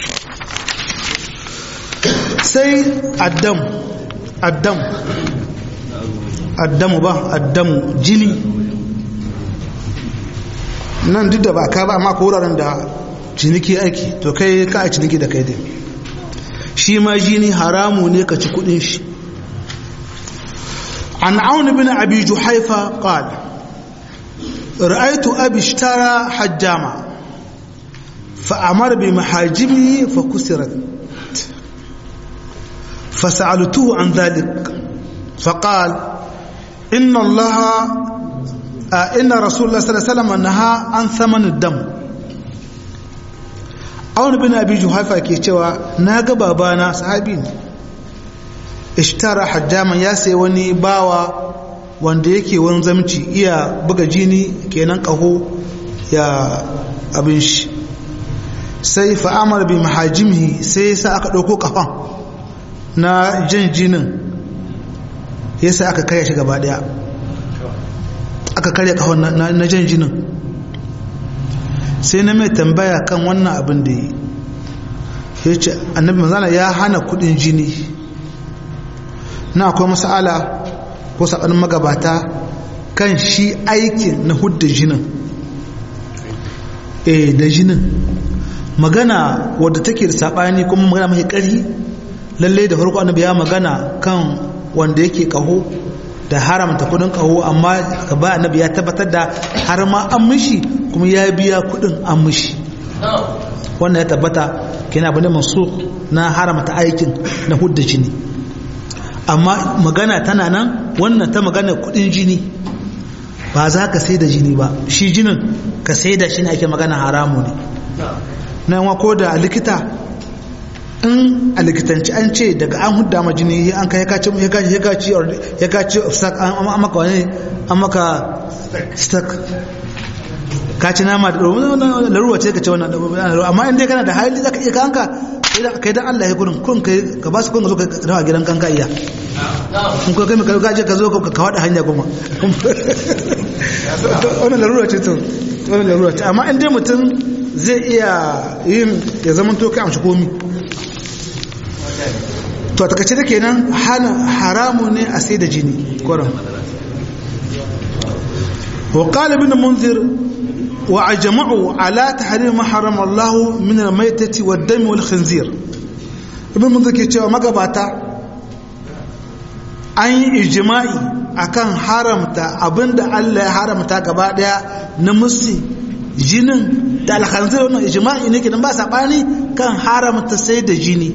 sai addam addam addamu ba addamu jini nan duk da ba ka ba amma ko wuraren da ciniki aiki to kai ka a ciniki da kai dai shi ma jini haramu ne ka ci kudin shi عن عون بن أبي جحيفة قال رأيت أبي اشترى حجاما فأمر بمحاجمه فكسرت فسألته عن ذلك فقال إن الله آه إن رسول الله صلى الله عليه وسلم نهى عن ثمن الدم عون بن أبي جحيفة كيشوا ناقة بابانا صحابين ishtara hajjaman ya sai wani bawa wanda yake wani zamci iya buga jini kenan kaho ya abin shi sai fa'amar bi mahajimihi sai sa aka ɗauko kafan na jan jinin ya sa aka karya shi gaba ɗaya aka karya kafan na jan jinin sai na mai tambaya kan wannan abin da yi ya ce annabi manzana ya hana kudin jini na akwai masala ko saɓanin magabata kan shi aikin na hudda jinin eh da jinin magana wadda take da saɓani kuma magana mai ƙari lallai da farko annabi ya magana kan wanda yake kaho da haramta kudin kaho amma gaba annabi ya tabbatar da har ma an mishi kuma ya biya kudin an mishi wannan ya tabbata kina bane masu na haramta aikin na hudda jini amma magana tana nan wannan ta magana kudin jini ba za ka sai da jini ba shi jinin ka sai da shi ne ake magana haramu ne na yawa ko da likita in a likitanci an ce daga an hudda ma jini an kai ya kaci ya kaci ya kaci ya kaci an maka wani an maka stuck ka ci nama da laruwa ce ka ce wannan amma in dai kana da hali zaka iya kanka kai dan Allah ya gurin kun kai ka ba su kun zo ka rawa gidan kanka iya kun ko kai ka gaje ka zo ka wada hanya kuma wannan laruwa ce to wannan laruwa ce amma in dai mutum zai iya yin ya zama to kai amshi komi to a takaice da kenan haramu ne a sai da jini kuran وقال ابن منذر وأجمعوا على تحريم ما حرم الله من الميتة والدم والخنزير ابن منذر كيتشوا مغباتا an yi ijma'i akan haramta abinda Allah ya haramta gaba daya na musu jinin da alhanzir wannan ijma'i ne kidan ba sabani kan haramta sai da jini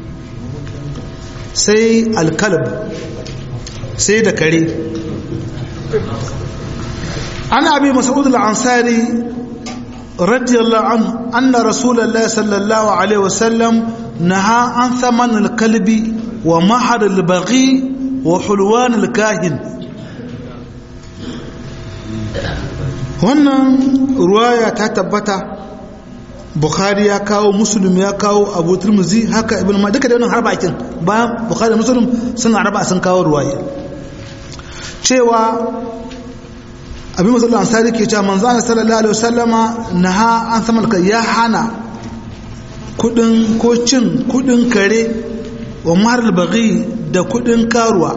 sai alkalb sai da kare عن أبي مسعود الأنصاري رضي الله عنه أن رسول الله صلى الله عليه وسلم نهى عن ثمن الكلب ومهر البغي وحلوان الكاهن wannan ruwaya ta tabbata bukhari ya kawo muslim ya kawo abu turmuzi haka ibn ma duka da wannan har bakin bayan bukhari da muslim sun araba sun kawo ruwaya cewa abin masu ansari ke cewa manzana sallallahu alaihi wasallama na ha an saman ka ya hana kudin ko cin kudin kare wa marar bagi da kudin karuwa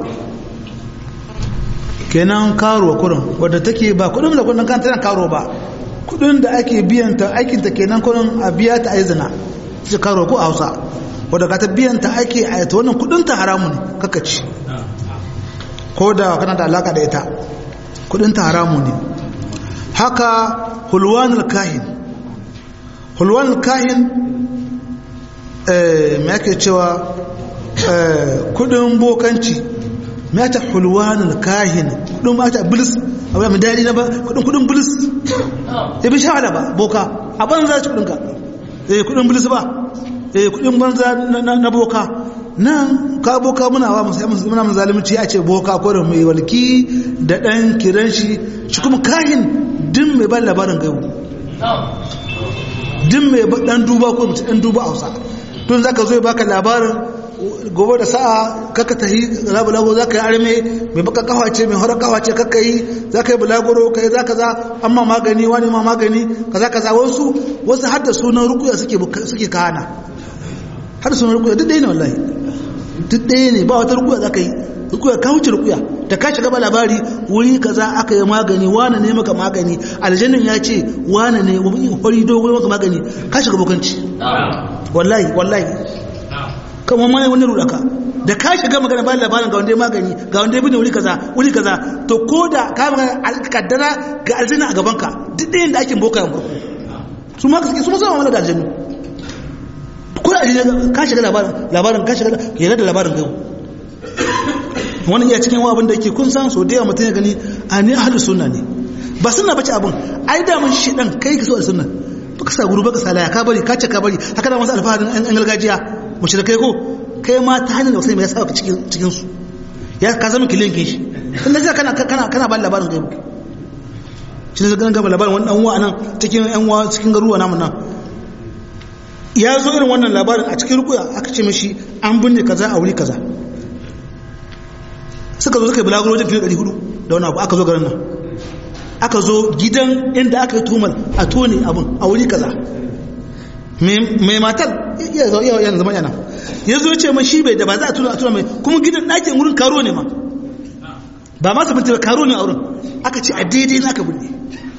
kenan karuwa kurin wadda take ba kudin da kudin kanta karuwa ba kudin da ake biyanta aikinta kenan kurin a biya ta aizina ce karuwa ko a hausa wadda ka ta biyanta ake a ta wannan kudin ta haramun kakaci ko da kana da alaka da ita kudin ta haramu ne haka hulwanul kahin hulwanul kahin me ake cewa kudin bokanci me ake hulwanul kahin kudin ma ta bilis abu mai daɗi na ba kudin kudin bilis ya bi shawala ba boka a banza ci kudinka eh kudin bilis ba eh kudin banza na boka nan ka boka muna wa muna mun zalunci a ce boka ko da mai walki da dan kiran shi shi kuma kahin din mai ban labarin gaibu din mai dan duba ko mutum dan duba hausa don zaka zo ya baka labarin gobe da sa'a kaka tahi bulago za ka yi arme mai baka kawa ce mai horar kawa ce kaka yi za ka yi bulagoro ka yi za ka za amma magani wani ma magani kaza kaza wasu wasu har da sunan rukuya suke kana har da sunan rukuya duk ɗaya ne wallahi duk ɗaya ne ba wata rukuya za ka yi rukuya ka wuce rukuya da ka shiga ba labari wuri kaza aka yi magani wane ne maka magani aljannin ya ce wane ne wani dogon maka magani ka shiga bokanci wallahi wallahi kamar ma wani rudaka da ka shiga magana bayan labarin ga wanda ya magani ga wanda ya bine wuri kaza wuri kaza to ko da ka magana kaddara ga aljanna a gabanka duk ɗayan da ake boka yan farko su ma suke su ma sama mana da aljannu ko da aljanna ka shiga labarin labarin ka shiga yana da labarin gaibu wani iya cikin abin da yake kun san so da yawa mutum ya gani a ni ahlus sunna ne ba sunna bace abin ai da mun shi dan kai ka so da sunna baka sa guru baka sa laya ka bari ka ce ka bari haka da masu alfaharin an gargajiya mushrikai ko kai ma ta hanyar da sai mai saka cikin cikin su ya ka zama kilin kin shi tunda sai kana kana kana ba labarin gaibu shi ne ganin gaba labarin wani dan uwa nan cikin yan uwa cikin garuwa namu nan ya zo irin wannan labarin a cikin rukuya aka ce mishi an binne kaza a wuri kaza suka zo suka yi bulaguro wajen fiye 400 da wani abu aka zo garin nan aka zo gidan inda aka yi tumal a tone abin a wuri kaza mai matar iya zo iya yanzu zama yana ya zo ce man shi bai da ba za a tuna a tuna mai kuma gidan ɗakin wurin karo ne ma ba ma sabunta ba karo ne a wurin aka ce a daidai na aka bude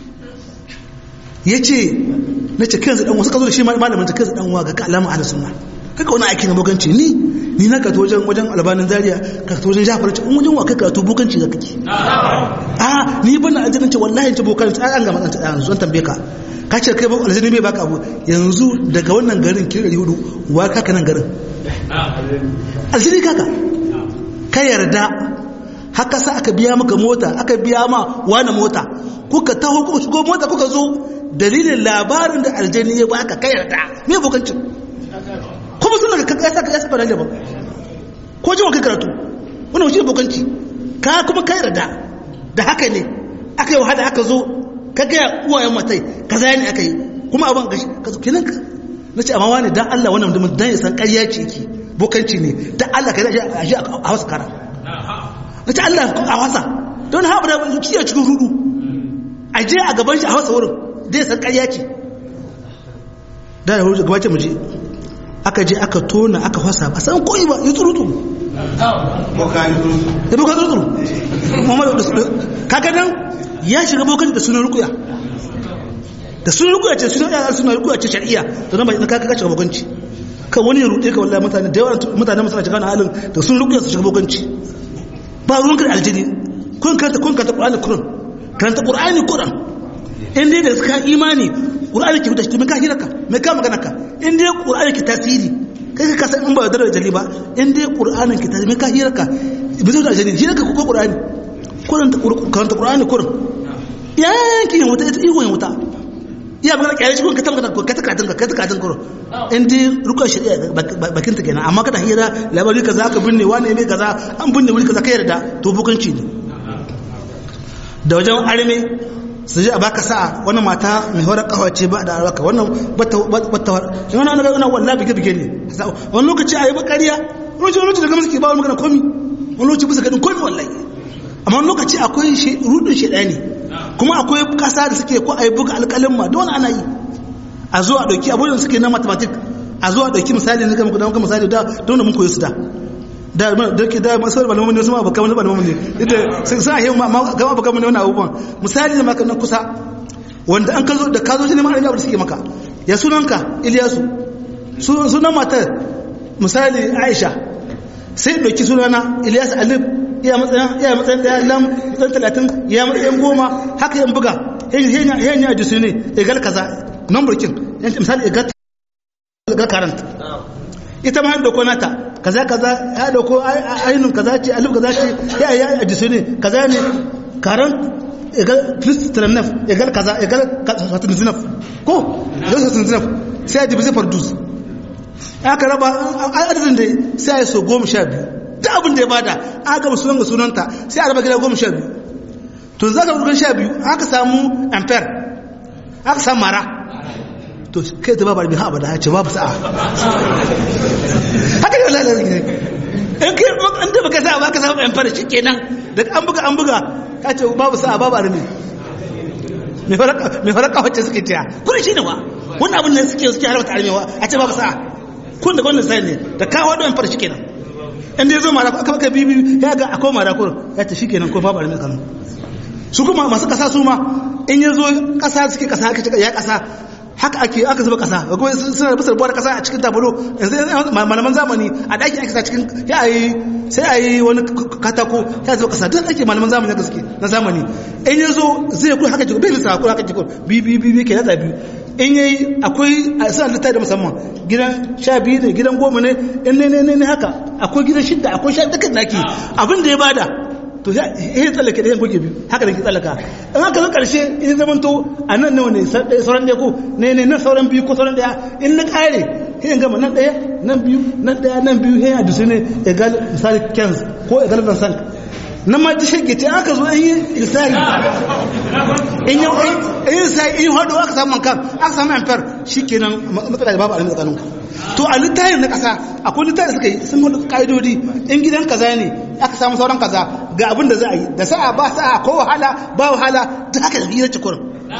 ya ce na ce kanzu ɗan wasu ka zo da shi malamin ta kanzu ɗan wa ga ka alama ala sunna kaka wani aiki na bokanci ni ni na karatu wajen wajen albanin zaria karatu wajen jafar ce in wajen wa kai karatu bokanci ga kake a ni bana aljanna ce wallahi ce bokanci an gama ɗan yanzu an tambaye ka ka ce kai aljanna bai baka abu yanzu daga wannan garin kiri ɗari hudu wa kaka nan garin aljanna kaka ka yarda haka sa aka biya maka mota aka biya ma wani mota kuka taho kuka shigo mota kuka zo dalilin labarin da aljanna ya baka ka yarda me bokancin kuma sun daga ka kasa ka yasa ba ba ko jin kai karatu wannan shi bokanci ka kuma kai rada da haka ne aka yi wahala aka zo ka ga uwayen matai kaza ne aka yi kuma abin gashi ka zo kenan ka nace amma wani dan Allah wannan mutum dan ya san ƙarya ce yake bokanci ne dan Allah ka zai a shi a Hausa kara nace Allah a Hausa don haɓa da kiyaye cikin rudu a je a gaban shi a Hausa wurin dai san ƙarya ce da ya gabace mu je aka je aka tona aka fasa ba san koyi ba ya tsurutu ya boka tsurutu muhammadu kaga nan ya shiga bokan da sunan rukuya da sunan rukuya ce sunan yara sunan rukuya ce shari'a to nan ba na kaga shiga bokanci ka wani ya rude ka wallahi mutane da yawa mutane masu shiga na halin da sunan rukuya su shiga bokanci ba ruwan ka da aljini kun karanta kun karanta qur'ani kuran karanta qur'ani kuran in dai da suka imani qur'ani ke fita mai ka hiraka mai ka magana ka in dai qur'ani ke tasiri kai ka san in ba da jali ba in dai qur'anin ke tasiri mai ka hiraka bi zo da jali hiraka ko qur'ani kuran ta karanta qur'ani kuran yanki yin wuta ita ihu yin wuta iya magana kyale shi kun ka ta magana ka ta katin ka ta katin kuran in dai rukun shari'a bakin ta kenan amma kada hira labari kaza ka binne wani ne kaza an binne wuri kaza ka yarda to bukanci ne da wajen arme su ji a baka sa'a wani mata mai horar kawa ce ba da arwaka wannan bata wani wani wani wani bige bige ne wani lokaci a yi bakariya wani lokaci wani lokaci daga masu ba wani magana komi wani lokaci bisa gadin komi wallahi amma wani lokaci akwai rudin shaidani kuma akwai kasa da suke ko a yi buga alƙalin ma da wani ana yi a zo a ɗauki abubuwan suke na mathematic a zo a ɗauki misali na gama misali da don da mun koyi su da da da ke da masu malamu ne su ma baka wani malamu ne ita sai sai yi ma ga baka wani abubuwan misali da maka na kusa wanda an kazo da kazo shi ne ma da suke maka ya sunanka Iliyasu sunan matar misali Aisha sai dauki sunana Ilyas Alif iya matsayin iya matsayin da lam matsayin 30 ya matsayin goma haka yan buga henya henya jisu ne egal kaza number kin misali egal egal current ita ma da nata kaza kaza ya dauko ainun kaza ce alif kaza ce ya ya ajisu ne kaza ne karan egal plus tranaf egal kaza egal satin zinaf ko egal satin zinaf sai ya jibi zai fardus aka raba adadin da sai ya so goma sha biyu da abin da ya bada aka gaba sunan ga sunanta sai a raba gida goma sha biyu to za ka rugan sha biyu aka samu ampere aka samu mara to kai ta babar bi ha abada ce babu sa'a haka ne wallahi in kai an da baka sa'a baka samu ampere kenan da an buga an buga ka ce babu sa'a babu arme me faraka me faraka wacce suke tiya kun shi ne wa wannan abin nan suke suke harba armewa a ce babu sa'a kun da wannan sai ne da kawo da ampere kenan in dai zo mara aka baka bibi ya ga akwai mara kur ya ta shikenan ko babu arme kanu su kuma masu kasa su ma in ya zo kasa suke kasa aka ce ya kasa haka ake aka zuba kasa kuma suna da bisar buwar kasa a cikin tabalo yanzu malaman zamani a ɗaki ake sa cikin ya yi sai a yi wani katako ya zuba kasa duk ake malaman zamani na gaske na zamani in ya zo zai kuma haka jikin bai lissa kuma haka jikin bi bi bi ke nada biyu in ya yi akwai a suna littafi da musamman gidan sha biyu ne gidan goma ne in ne ne ne haka akwai gidan shidda akwai sha dukkan daki abin da ya bada to ya tsallake da yan goge biyu haka da ke tsallaka in haka zan karshe in zaman to a nan nawa ne sauran ɗaya ko ne ne nan sauran biyu ko sauran ɗaya in na ƙare in gama nan ɗaya nan biyu nan ɗaya nan biyu ya da su ne egal misali kens ko egal vincent nan ma ji shirke ce aka zo in yi lisari in yi in yi sai in hado aka samu kan aka samu amfar shi kenan matsala da babu alamu tsakanin to a littafin na ƙasa akwai littafin suka yi sun hadu ƙa'idodi in gidan kaza ne aka samu sauran kaza ga abin da za a yi da sa'a ba sa'a ko wahala ba wahala duk haka da hira ce kurin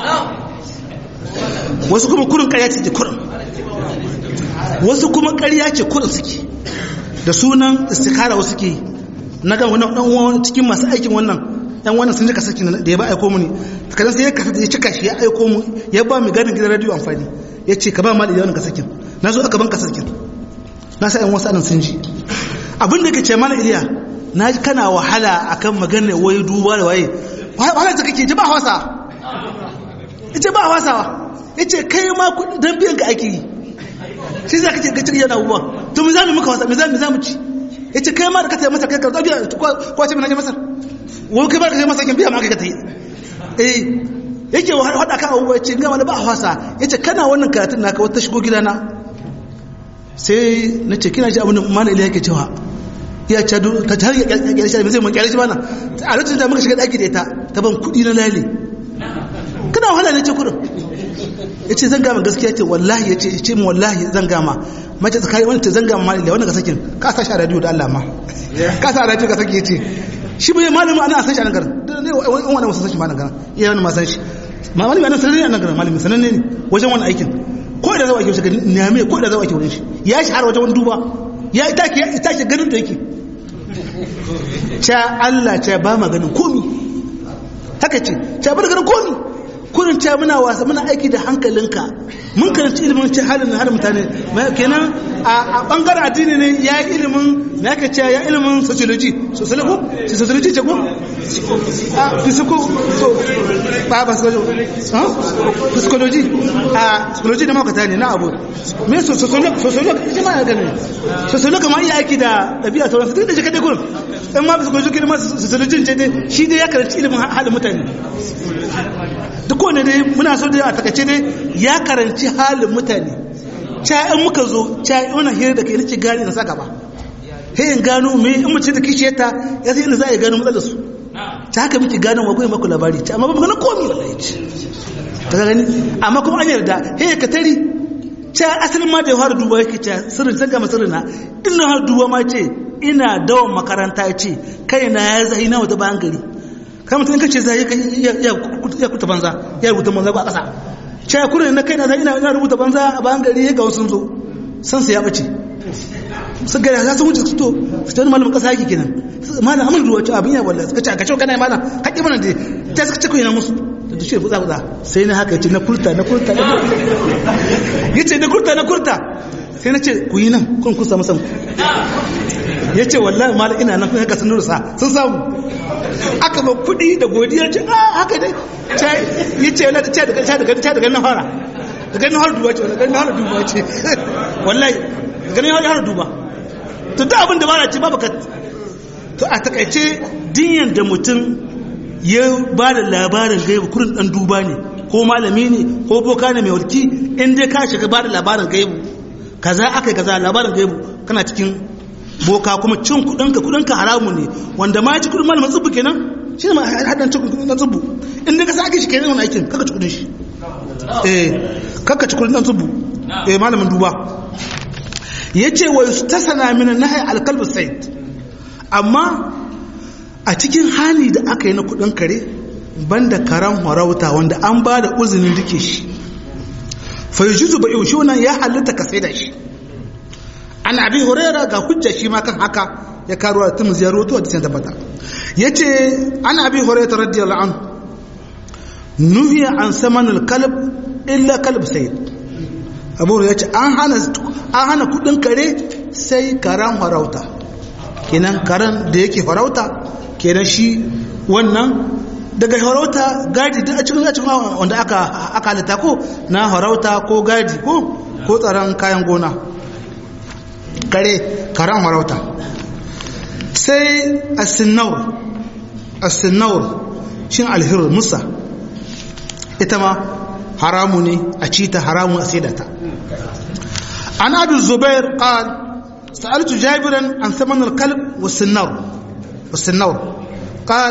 wasu kuma kurin ƙarya ce kurin wasu kuma ƙarya ce kurin suke da sunan istikara wasu ke na ga wannan dan uwan cikin masu aikin wannan dan wannan sun ji kasaki da ya ba aiko mu ne kadan sai ya kasa ya cika shi ya aiko mu ya ba mu gadin gidan radio amfani ya ce ka ba mali da wannan kasakin na zo aka ban kasakin na sa yan wasu anan sun ji abin da ke ce mana iliya na ji kana wahala akan maganar wai duba da waye wahala ta kake ji ba hausa ita ba hausawa ya ce kai ma don biyan ka ake yi shi za ka ce gacin yana abubuwa to mu za mu muka wasa mu za mu ci ya ce kai ma da ka tayi masa kai ka biya ko ce na je masar wani kai ba ka je masar kin biya ma ka tayi eh yake hada kan abubuwa ya ce gama da ba hausa ya ce kana wannan karatun naka wata shigo gidana sai na ce kina ji abin da mana iliya yake cewa ya ce ta har ya kyalkyar shi zai mun kyalkyar shi bana a lokacin da muka shiga daki da ita ta ban kudi na lale kana wahala ne ce kudin ya ce zan gama gaskiya ce wallahi ya ce ce mu wallahi zan gama mace tsakari wani ce zan gama malila wanda ka sakin ka sa shi a radio da Allah ma ka sa a radio ka saki ya ce shi bai malamin ana san shi a nan garin ne wani wasu san shi ma nan garin iya wani ma san shi ma malami ana sananne a nan garin malamin sananne ne wajen wani aikin ko da zawa ake wajen neme ko da zawa ake wurin shi ya shi har wajen wani duba ya ita ke ita ke ganin da yake ca Allah ca ba ma ganin komi haka ce ca ba da ganin komi kurin ca muna wasa muna aiki da hankalinka mun karanci ilimin ce halin na halin mutane kenan a bangaren addini ne ya yi ilimin na yaka ce ya ilimin sociology sociology sociology ce ko a physical so ba ba psychology a psychology na makata ne na abu me sociology sociology ita ma ya gani sociology ma iya aiki da ɗabi'a sauran su duk da shi kadai kurin in ma psychology ne ma sociology ce dai shi dai ya karanci ilimin halin mutane duk wanda dai muna so dai a takaice dai ya karanci halin mutane ca in muka zo ca wani hira da kai nace gani na sa gaba he in gano me in mace da kishe ta ya sai inda za a gano matsalar su ta haka muke gano wa goyi maku labari ta amma ba magana komi wallahi ce ta gani amma kuma an yarda he ka tari ca asalin ma da ya fara duba yake ca sirrin zanga masirrin na din na har duba ma ce ina dawon makaranta ce kai na ya zai na wata bayan gari kai mutum kace zai ya kuta banza ya rubuta banza ba a ƙasa cewa kurin na kai na zai ina rubuta banza a bayan gari ga wasu zo san su ya bace su gari za su wuce su to su wani malamin ƙasa yake kenan malam amur ruwa cewa abin ya wallahi suka ce a kacewa kana malam haƙi mana da ta suka ce kuyi na musu da tushe futsa futsa sai na haka ya ce na kurta na kurta ya ce na kurta na kurta sai na ce ku yi nan kun kusa musan ya ce wallahi malam ina nan kun haka sun nursa sun samu aka ba kuɗi da godiya ce a haka dai ya ce yana ce daga ce daga ce daga na fara daga na fara duba ce daga na fara duba ce wallahi daga na fara duba to duk abin da ba na ce babu ka to a takaice dinyan da mutum ya ba da labarin gaibu kurin dan duba ne ko malami ne ko boka ne mai warki in dai ka shiga ba da labarin gaibu kaza aka kaza labarin gaibu kana cikin boka kuma cin kudinka kudinka haramu ne wanda ma ci kudin malamin tsubu kenan shi ne haɗin cin kudin na tsubu in ka sake shi kenan wani aikin kaka ci kudin shi eh kaka ci kudin na tsubu eh malamin duba ya ce wa ta sana mina na hai alkalbu said amma a cikin hali da aka yi na kudin kare banda karan harauta wanda an ba da uzinin rike shi fa yujuzu bai shi wannan ya halitta ka sai da shi an abi huraira ga hujja shi ma kan haka ya karuwa tun ziyaru to da tabbata yace an abi huraira radiyallahu anhu nuhiya an saman al-kalb illa kalb sayyid abu ya ce an hana an hana kudin kare sai karan farauta kenan karan da yake farauta kenan shi wannan daga farauta gadi duk a cikin cikin wanda aka aka halitta ko na farauta ko gadi ko ko tsaron kayan gona kare karan farauta sai as-sinnaur as-sinnaur shin alhir musa ita ma haramu ne a cita haramu a saidata an abu zubair qal sa'altu jabiran an thaman al-kalb was-sinnaur was-sinnaur qal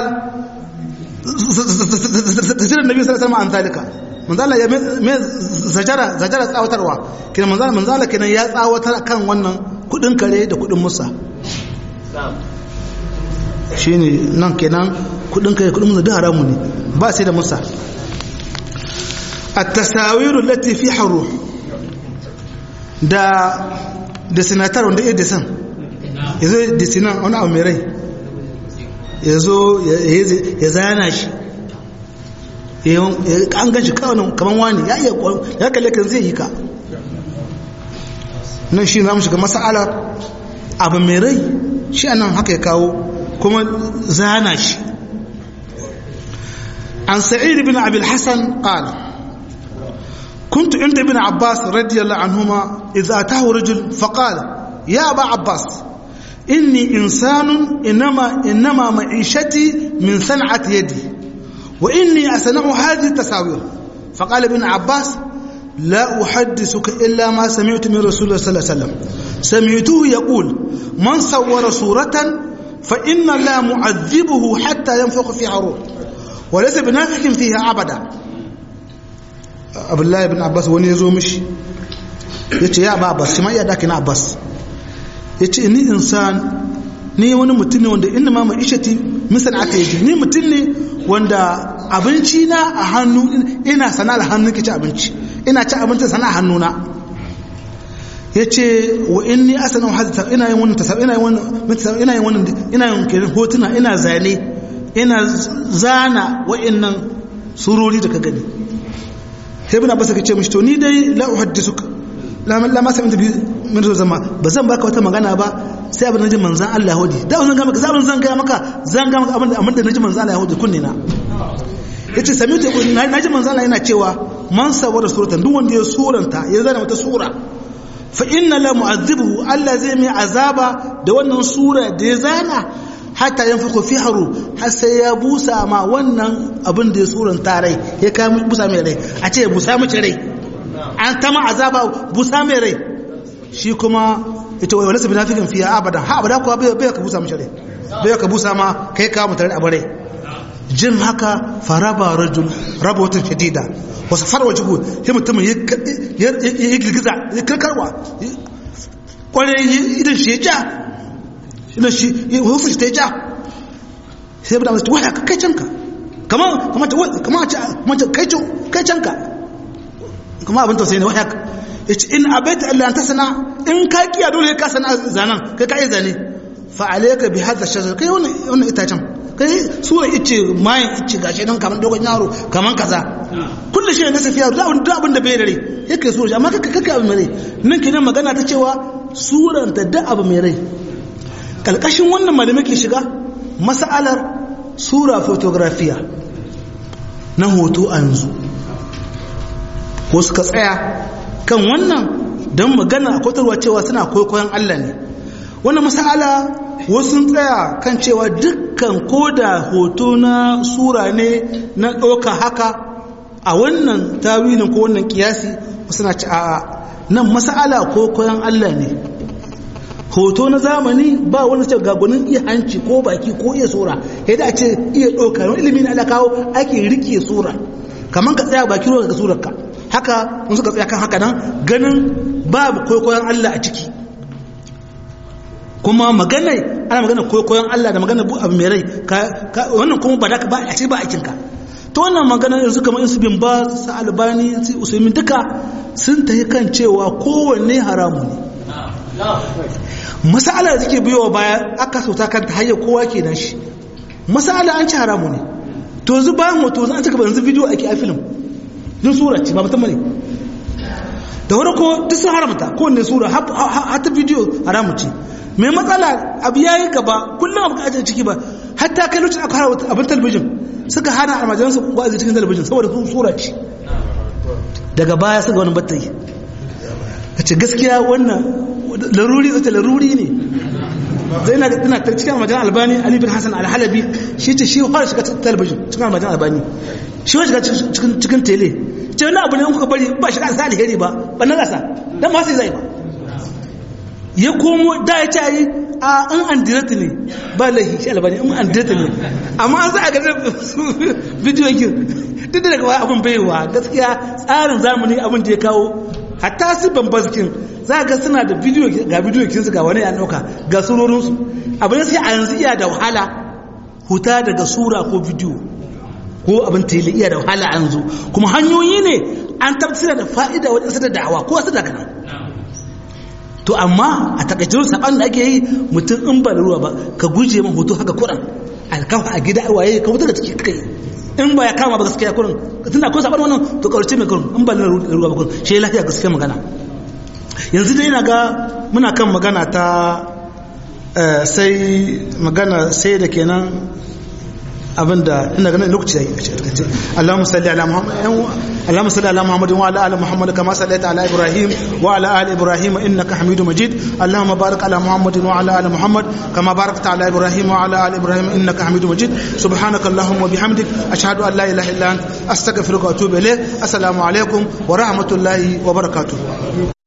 tafsir annabi sallallahu alaihi wasallam an zalika manzala ya me zajara zajara tsawatarwa kina manzala manzala kenan ya tsawatar kan wannan kudin kare da kudin musa shine nan kenan kudin kare kudin musa duk haramu ne ba sai da musa التساوير التي في حروح da da sinatar wanda ya disan ya zo disinan wani abu mai rai ya zo ya zana shi an gan shi kawai kamar wani ya iya ya kalle kan zai yi ka nan shi za mu shiga masala abu mai rai shi anan haka ya kawo kuma zana shi an sa'id bin abil hasan qala كنت عند ابن عباس رضي الله عنهما إذا أتاه رجل فقال يا أبا عباس إني إنسان إنما, إنما معيشتي من صنعة يدي وإني أصنع هذه التساوير فقال ابن عباس لا أحدثك إلا ما سمعت من رسول الله صلى الله عليه وسلم سمعته يقول من صور صورة فإن الله معذبه حتى ينفخ فيها روح وليس بنافخ فيها أبدا عبد الله بن عباس wani ya zo mishi ya ce ya ba abbas shi ma iya daki na abbas ya ce ni insan ni wani mutum ne wanda inda ma mai ishati misal aka yi ni mutum ne wanda abinci na a hannu ina sana da hannu ke ci abinci ina ci abinci sana a hannuna ya ce wa inni asana hadita ina yin wannan tasar ina yin wannan ina yin wannan ina yin kirin hotuna ina zane ina zana wa'annan surori da ka gani sai bin abbas ka ce mishi to ni dai la uhaddisuka la la ma sami bi min zama ba zan baka wata magana ba sai abin naji manzan Allah hudi da zan ga maka zabin zan ga maka zan ga maka abin da naji manzan Allah hudi kunne na yace sami ta naji manzan Allah yana cewa man sawara suratan duk wanda ya suranta ya zana wata sura fa inna la mu'azzibuhu Allah zai mai azaba da wannan sura da ya zana hatta yanfuku fi haru har sai ya busa ma wannan abin da ya suranta rai ya kai busa mai rai a ce busa mace rai an ta ma azaba busa mai rai shi kuma ita wai walasa binafikin fiye abada ha abada kuwa bai ka busa mace rai bai ka busa ma kai ka mutane a bare jin haka faraba rajul raba wata shadida wasu farwa jigo sai mutumin ya girgiza ya karkarwa kwarai idan shi ya ja idan shi ya hufu shi ta ja sai bada masu waya kai canka kamar kamar ce kai canka kuma abin tausayi ne waya ya ce in abaita Allah ta sana in ka kiya dole ka sana zanen kai ka yi zane fa alayka bi hadha shajar kai wannan itacen kai sura ice mayin ice gashi nan kamar dogon yaro kamar kaza kullu shi ne safiya da abin da abin da bai dare yake so amma kaka kaka abin mai rai nan kenan magana ta cewa suran ta da abu mai rai kalkashin wannan malamai ke shiga mas'alar sura fotografiya na hoto a yanzu ko suka tsaya kan wannan don magana a kwatarwa cewa suna kwaikwayon Allah ne wannan masala wasu tsaya kan cewa dukkan koda hoto na sura ne na ɗauka haka a wannan tawilin ko wannan kiyasi wasu na ci a nan masala kwaikwayon Allah ne hoto na zamani ba wani ce gagunin iya hanci ko baki ko iya sura yadda a ce iya ɗauka wani ilimin ala kawo ake rike sura kamar ka tsaya baki ruwa ga surarka haka mun suka tsaya kan haka nan ganin babu kwaikwayon Allah a ciki kuma magana ana magana kwaikwayon Allah da magana abu mai rai wannan kuma ba da ba a ce ba aikinka ta wannan magana yanzu kamar su bin ba su albani su usulmi duka sun tafi kan cewa kowanne haramu ne masala da take biyowa baya aka sauta kan ta hanyar kowa ke nan shi masala an ci haramu ne to yanzu bayan hoto an cika yanzu bidiyo ake a film din sura ce ba mutum ne da wani ko duk sun haramta kowanne sura hata bidiyo haramu ce mai matsala abu ya yi gaba kullum abu ka ciki ba hatta kai lokacin aka haramta abin talabijin suka hana almajiransu wa'azi cikin talabijin saboda sun sura ce daga baya suka wani batta yi ka ce gaskiya wannan laruri zata laruri ne zai na ina ta cikin almajiran albani ali bin hassan alhalabi shi ce shi fara shiga talabijin cikin almajiran albani shi wa shiga cikin tele ce wani abu ne kuka bari ba shiga sa alheri ba ba na gasa dan ma sai zai ba ya komo da ya ce yi a an an direta ne ba lahi shi albani in an direta ne amma an za a gani bidiyon kin duk da daga abin baiwa gaskiya tsarin zamani abin da ya kawo hatta su bambazkin za ga suna da bidiyo ga bidiyo kinsu ga wani ya dauka ga surorinsu abin sai a yanzu iya da wahala huta daga sura ko bidiyo ko abin tele iya da wahala a yanzu kuma hanyoyi ne an tabbatar da fa'ida wajen sada da'awa ko wasu daga nan to amma a takaicin saban da ake yi mutum in ba da ruwa ba ka guje ma hoto haka kuran alkafa a gida waye ka wuta da ciki kai in ba ya kama ba gaskiya kurin tunda ko saban wannan to kaurace mai kurin in ba da ruwa ba kurin shi lafiya gaskiya magana yanzu dai na ga muna kan magana ta sai magana sai da kenan abinda ina ganin lokaci yayi a cikin Allahumma salli ala Muhammad Allahumma salli ala Muhammad wa ala ali Muhammad kama sallaita ala Ibrahim wa ala ali Ibrahim innaka Hamidum Majid Allahumma barik ala Muhammad wa ala ali Muhammad kama barakta ala Ibrahim wa ala ali Ibrahim innaka Hamidum Majid subhanaka Allahumma wa bihamdik ashhadu an la ilaha illa anta astaghfiruka wa atubu ilayk assalamu alaikum wa rahmatullahi wa barakatuh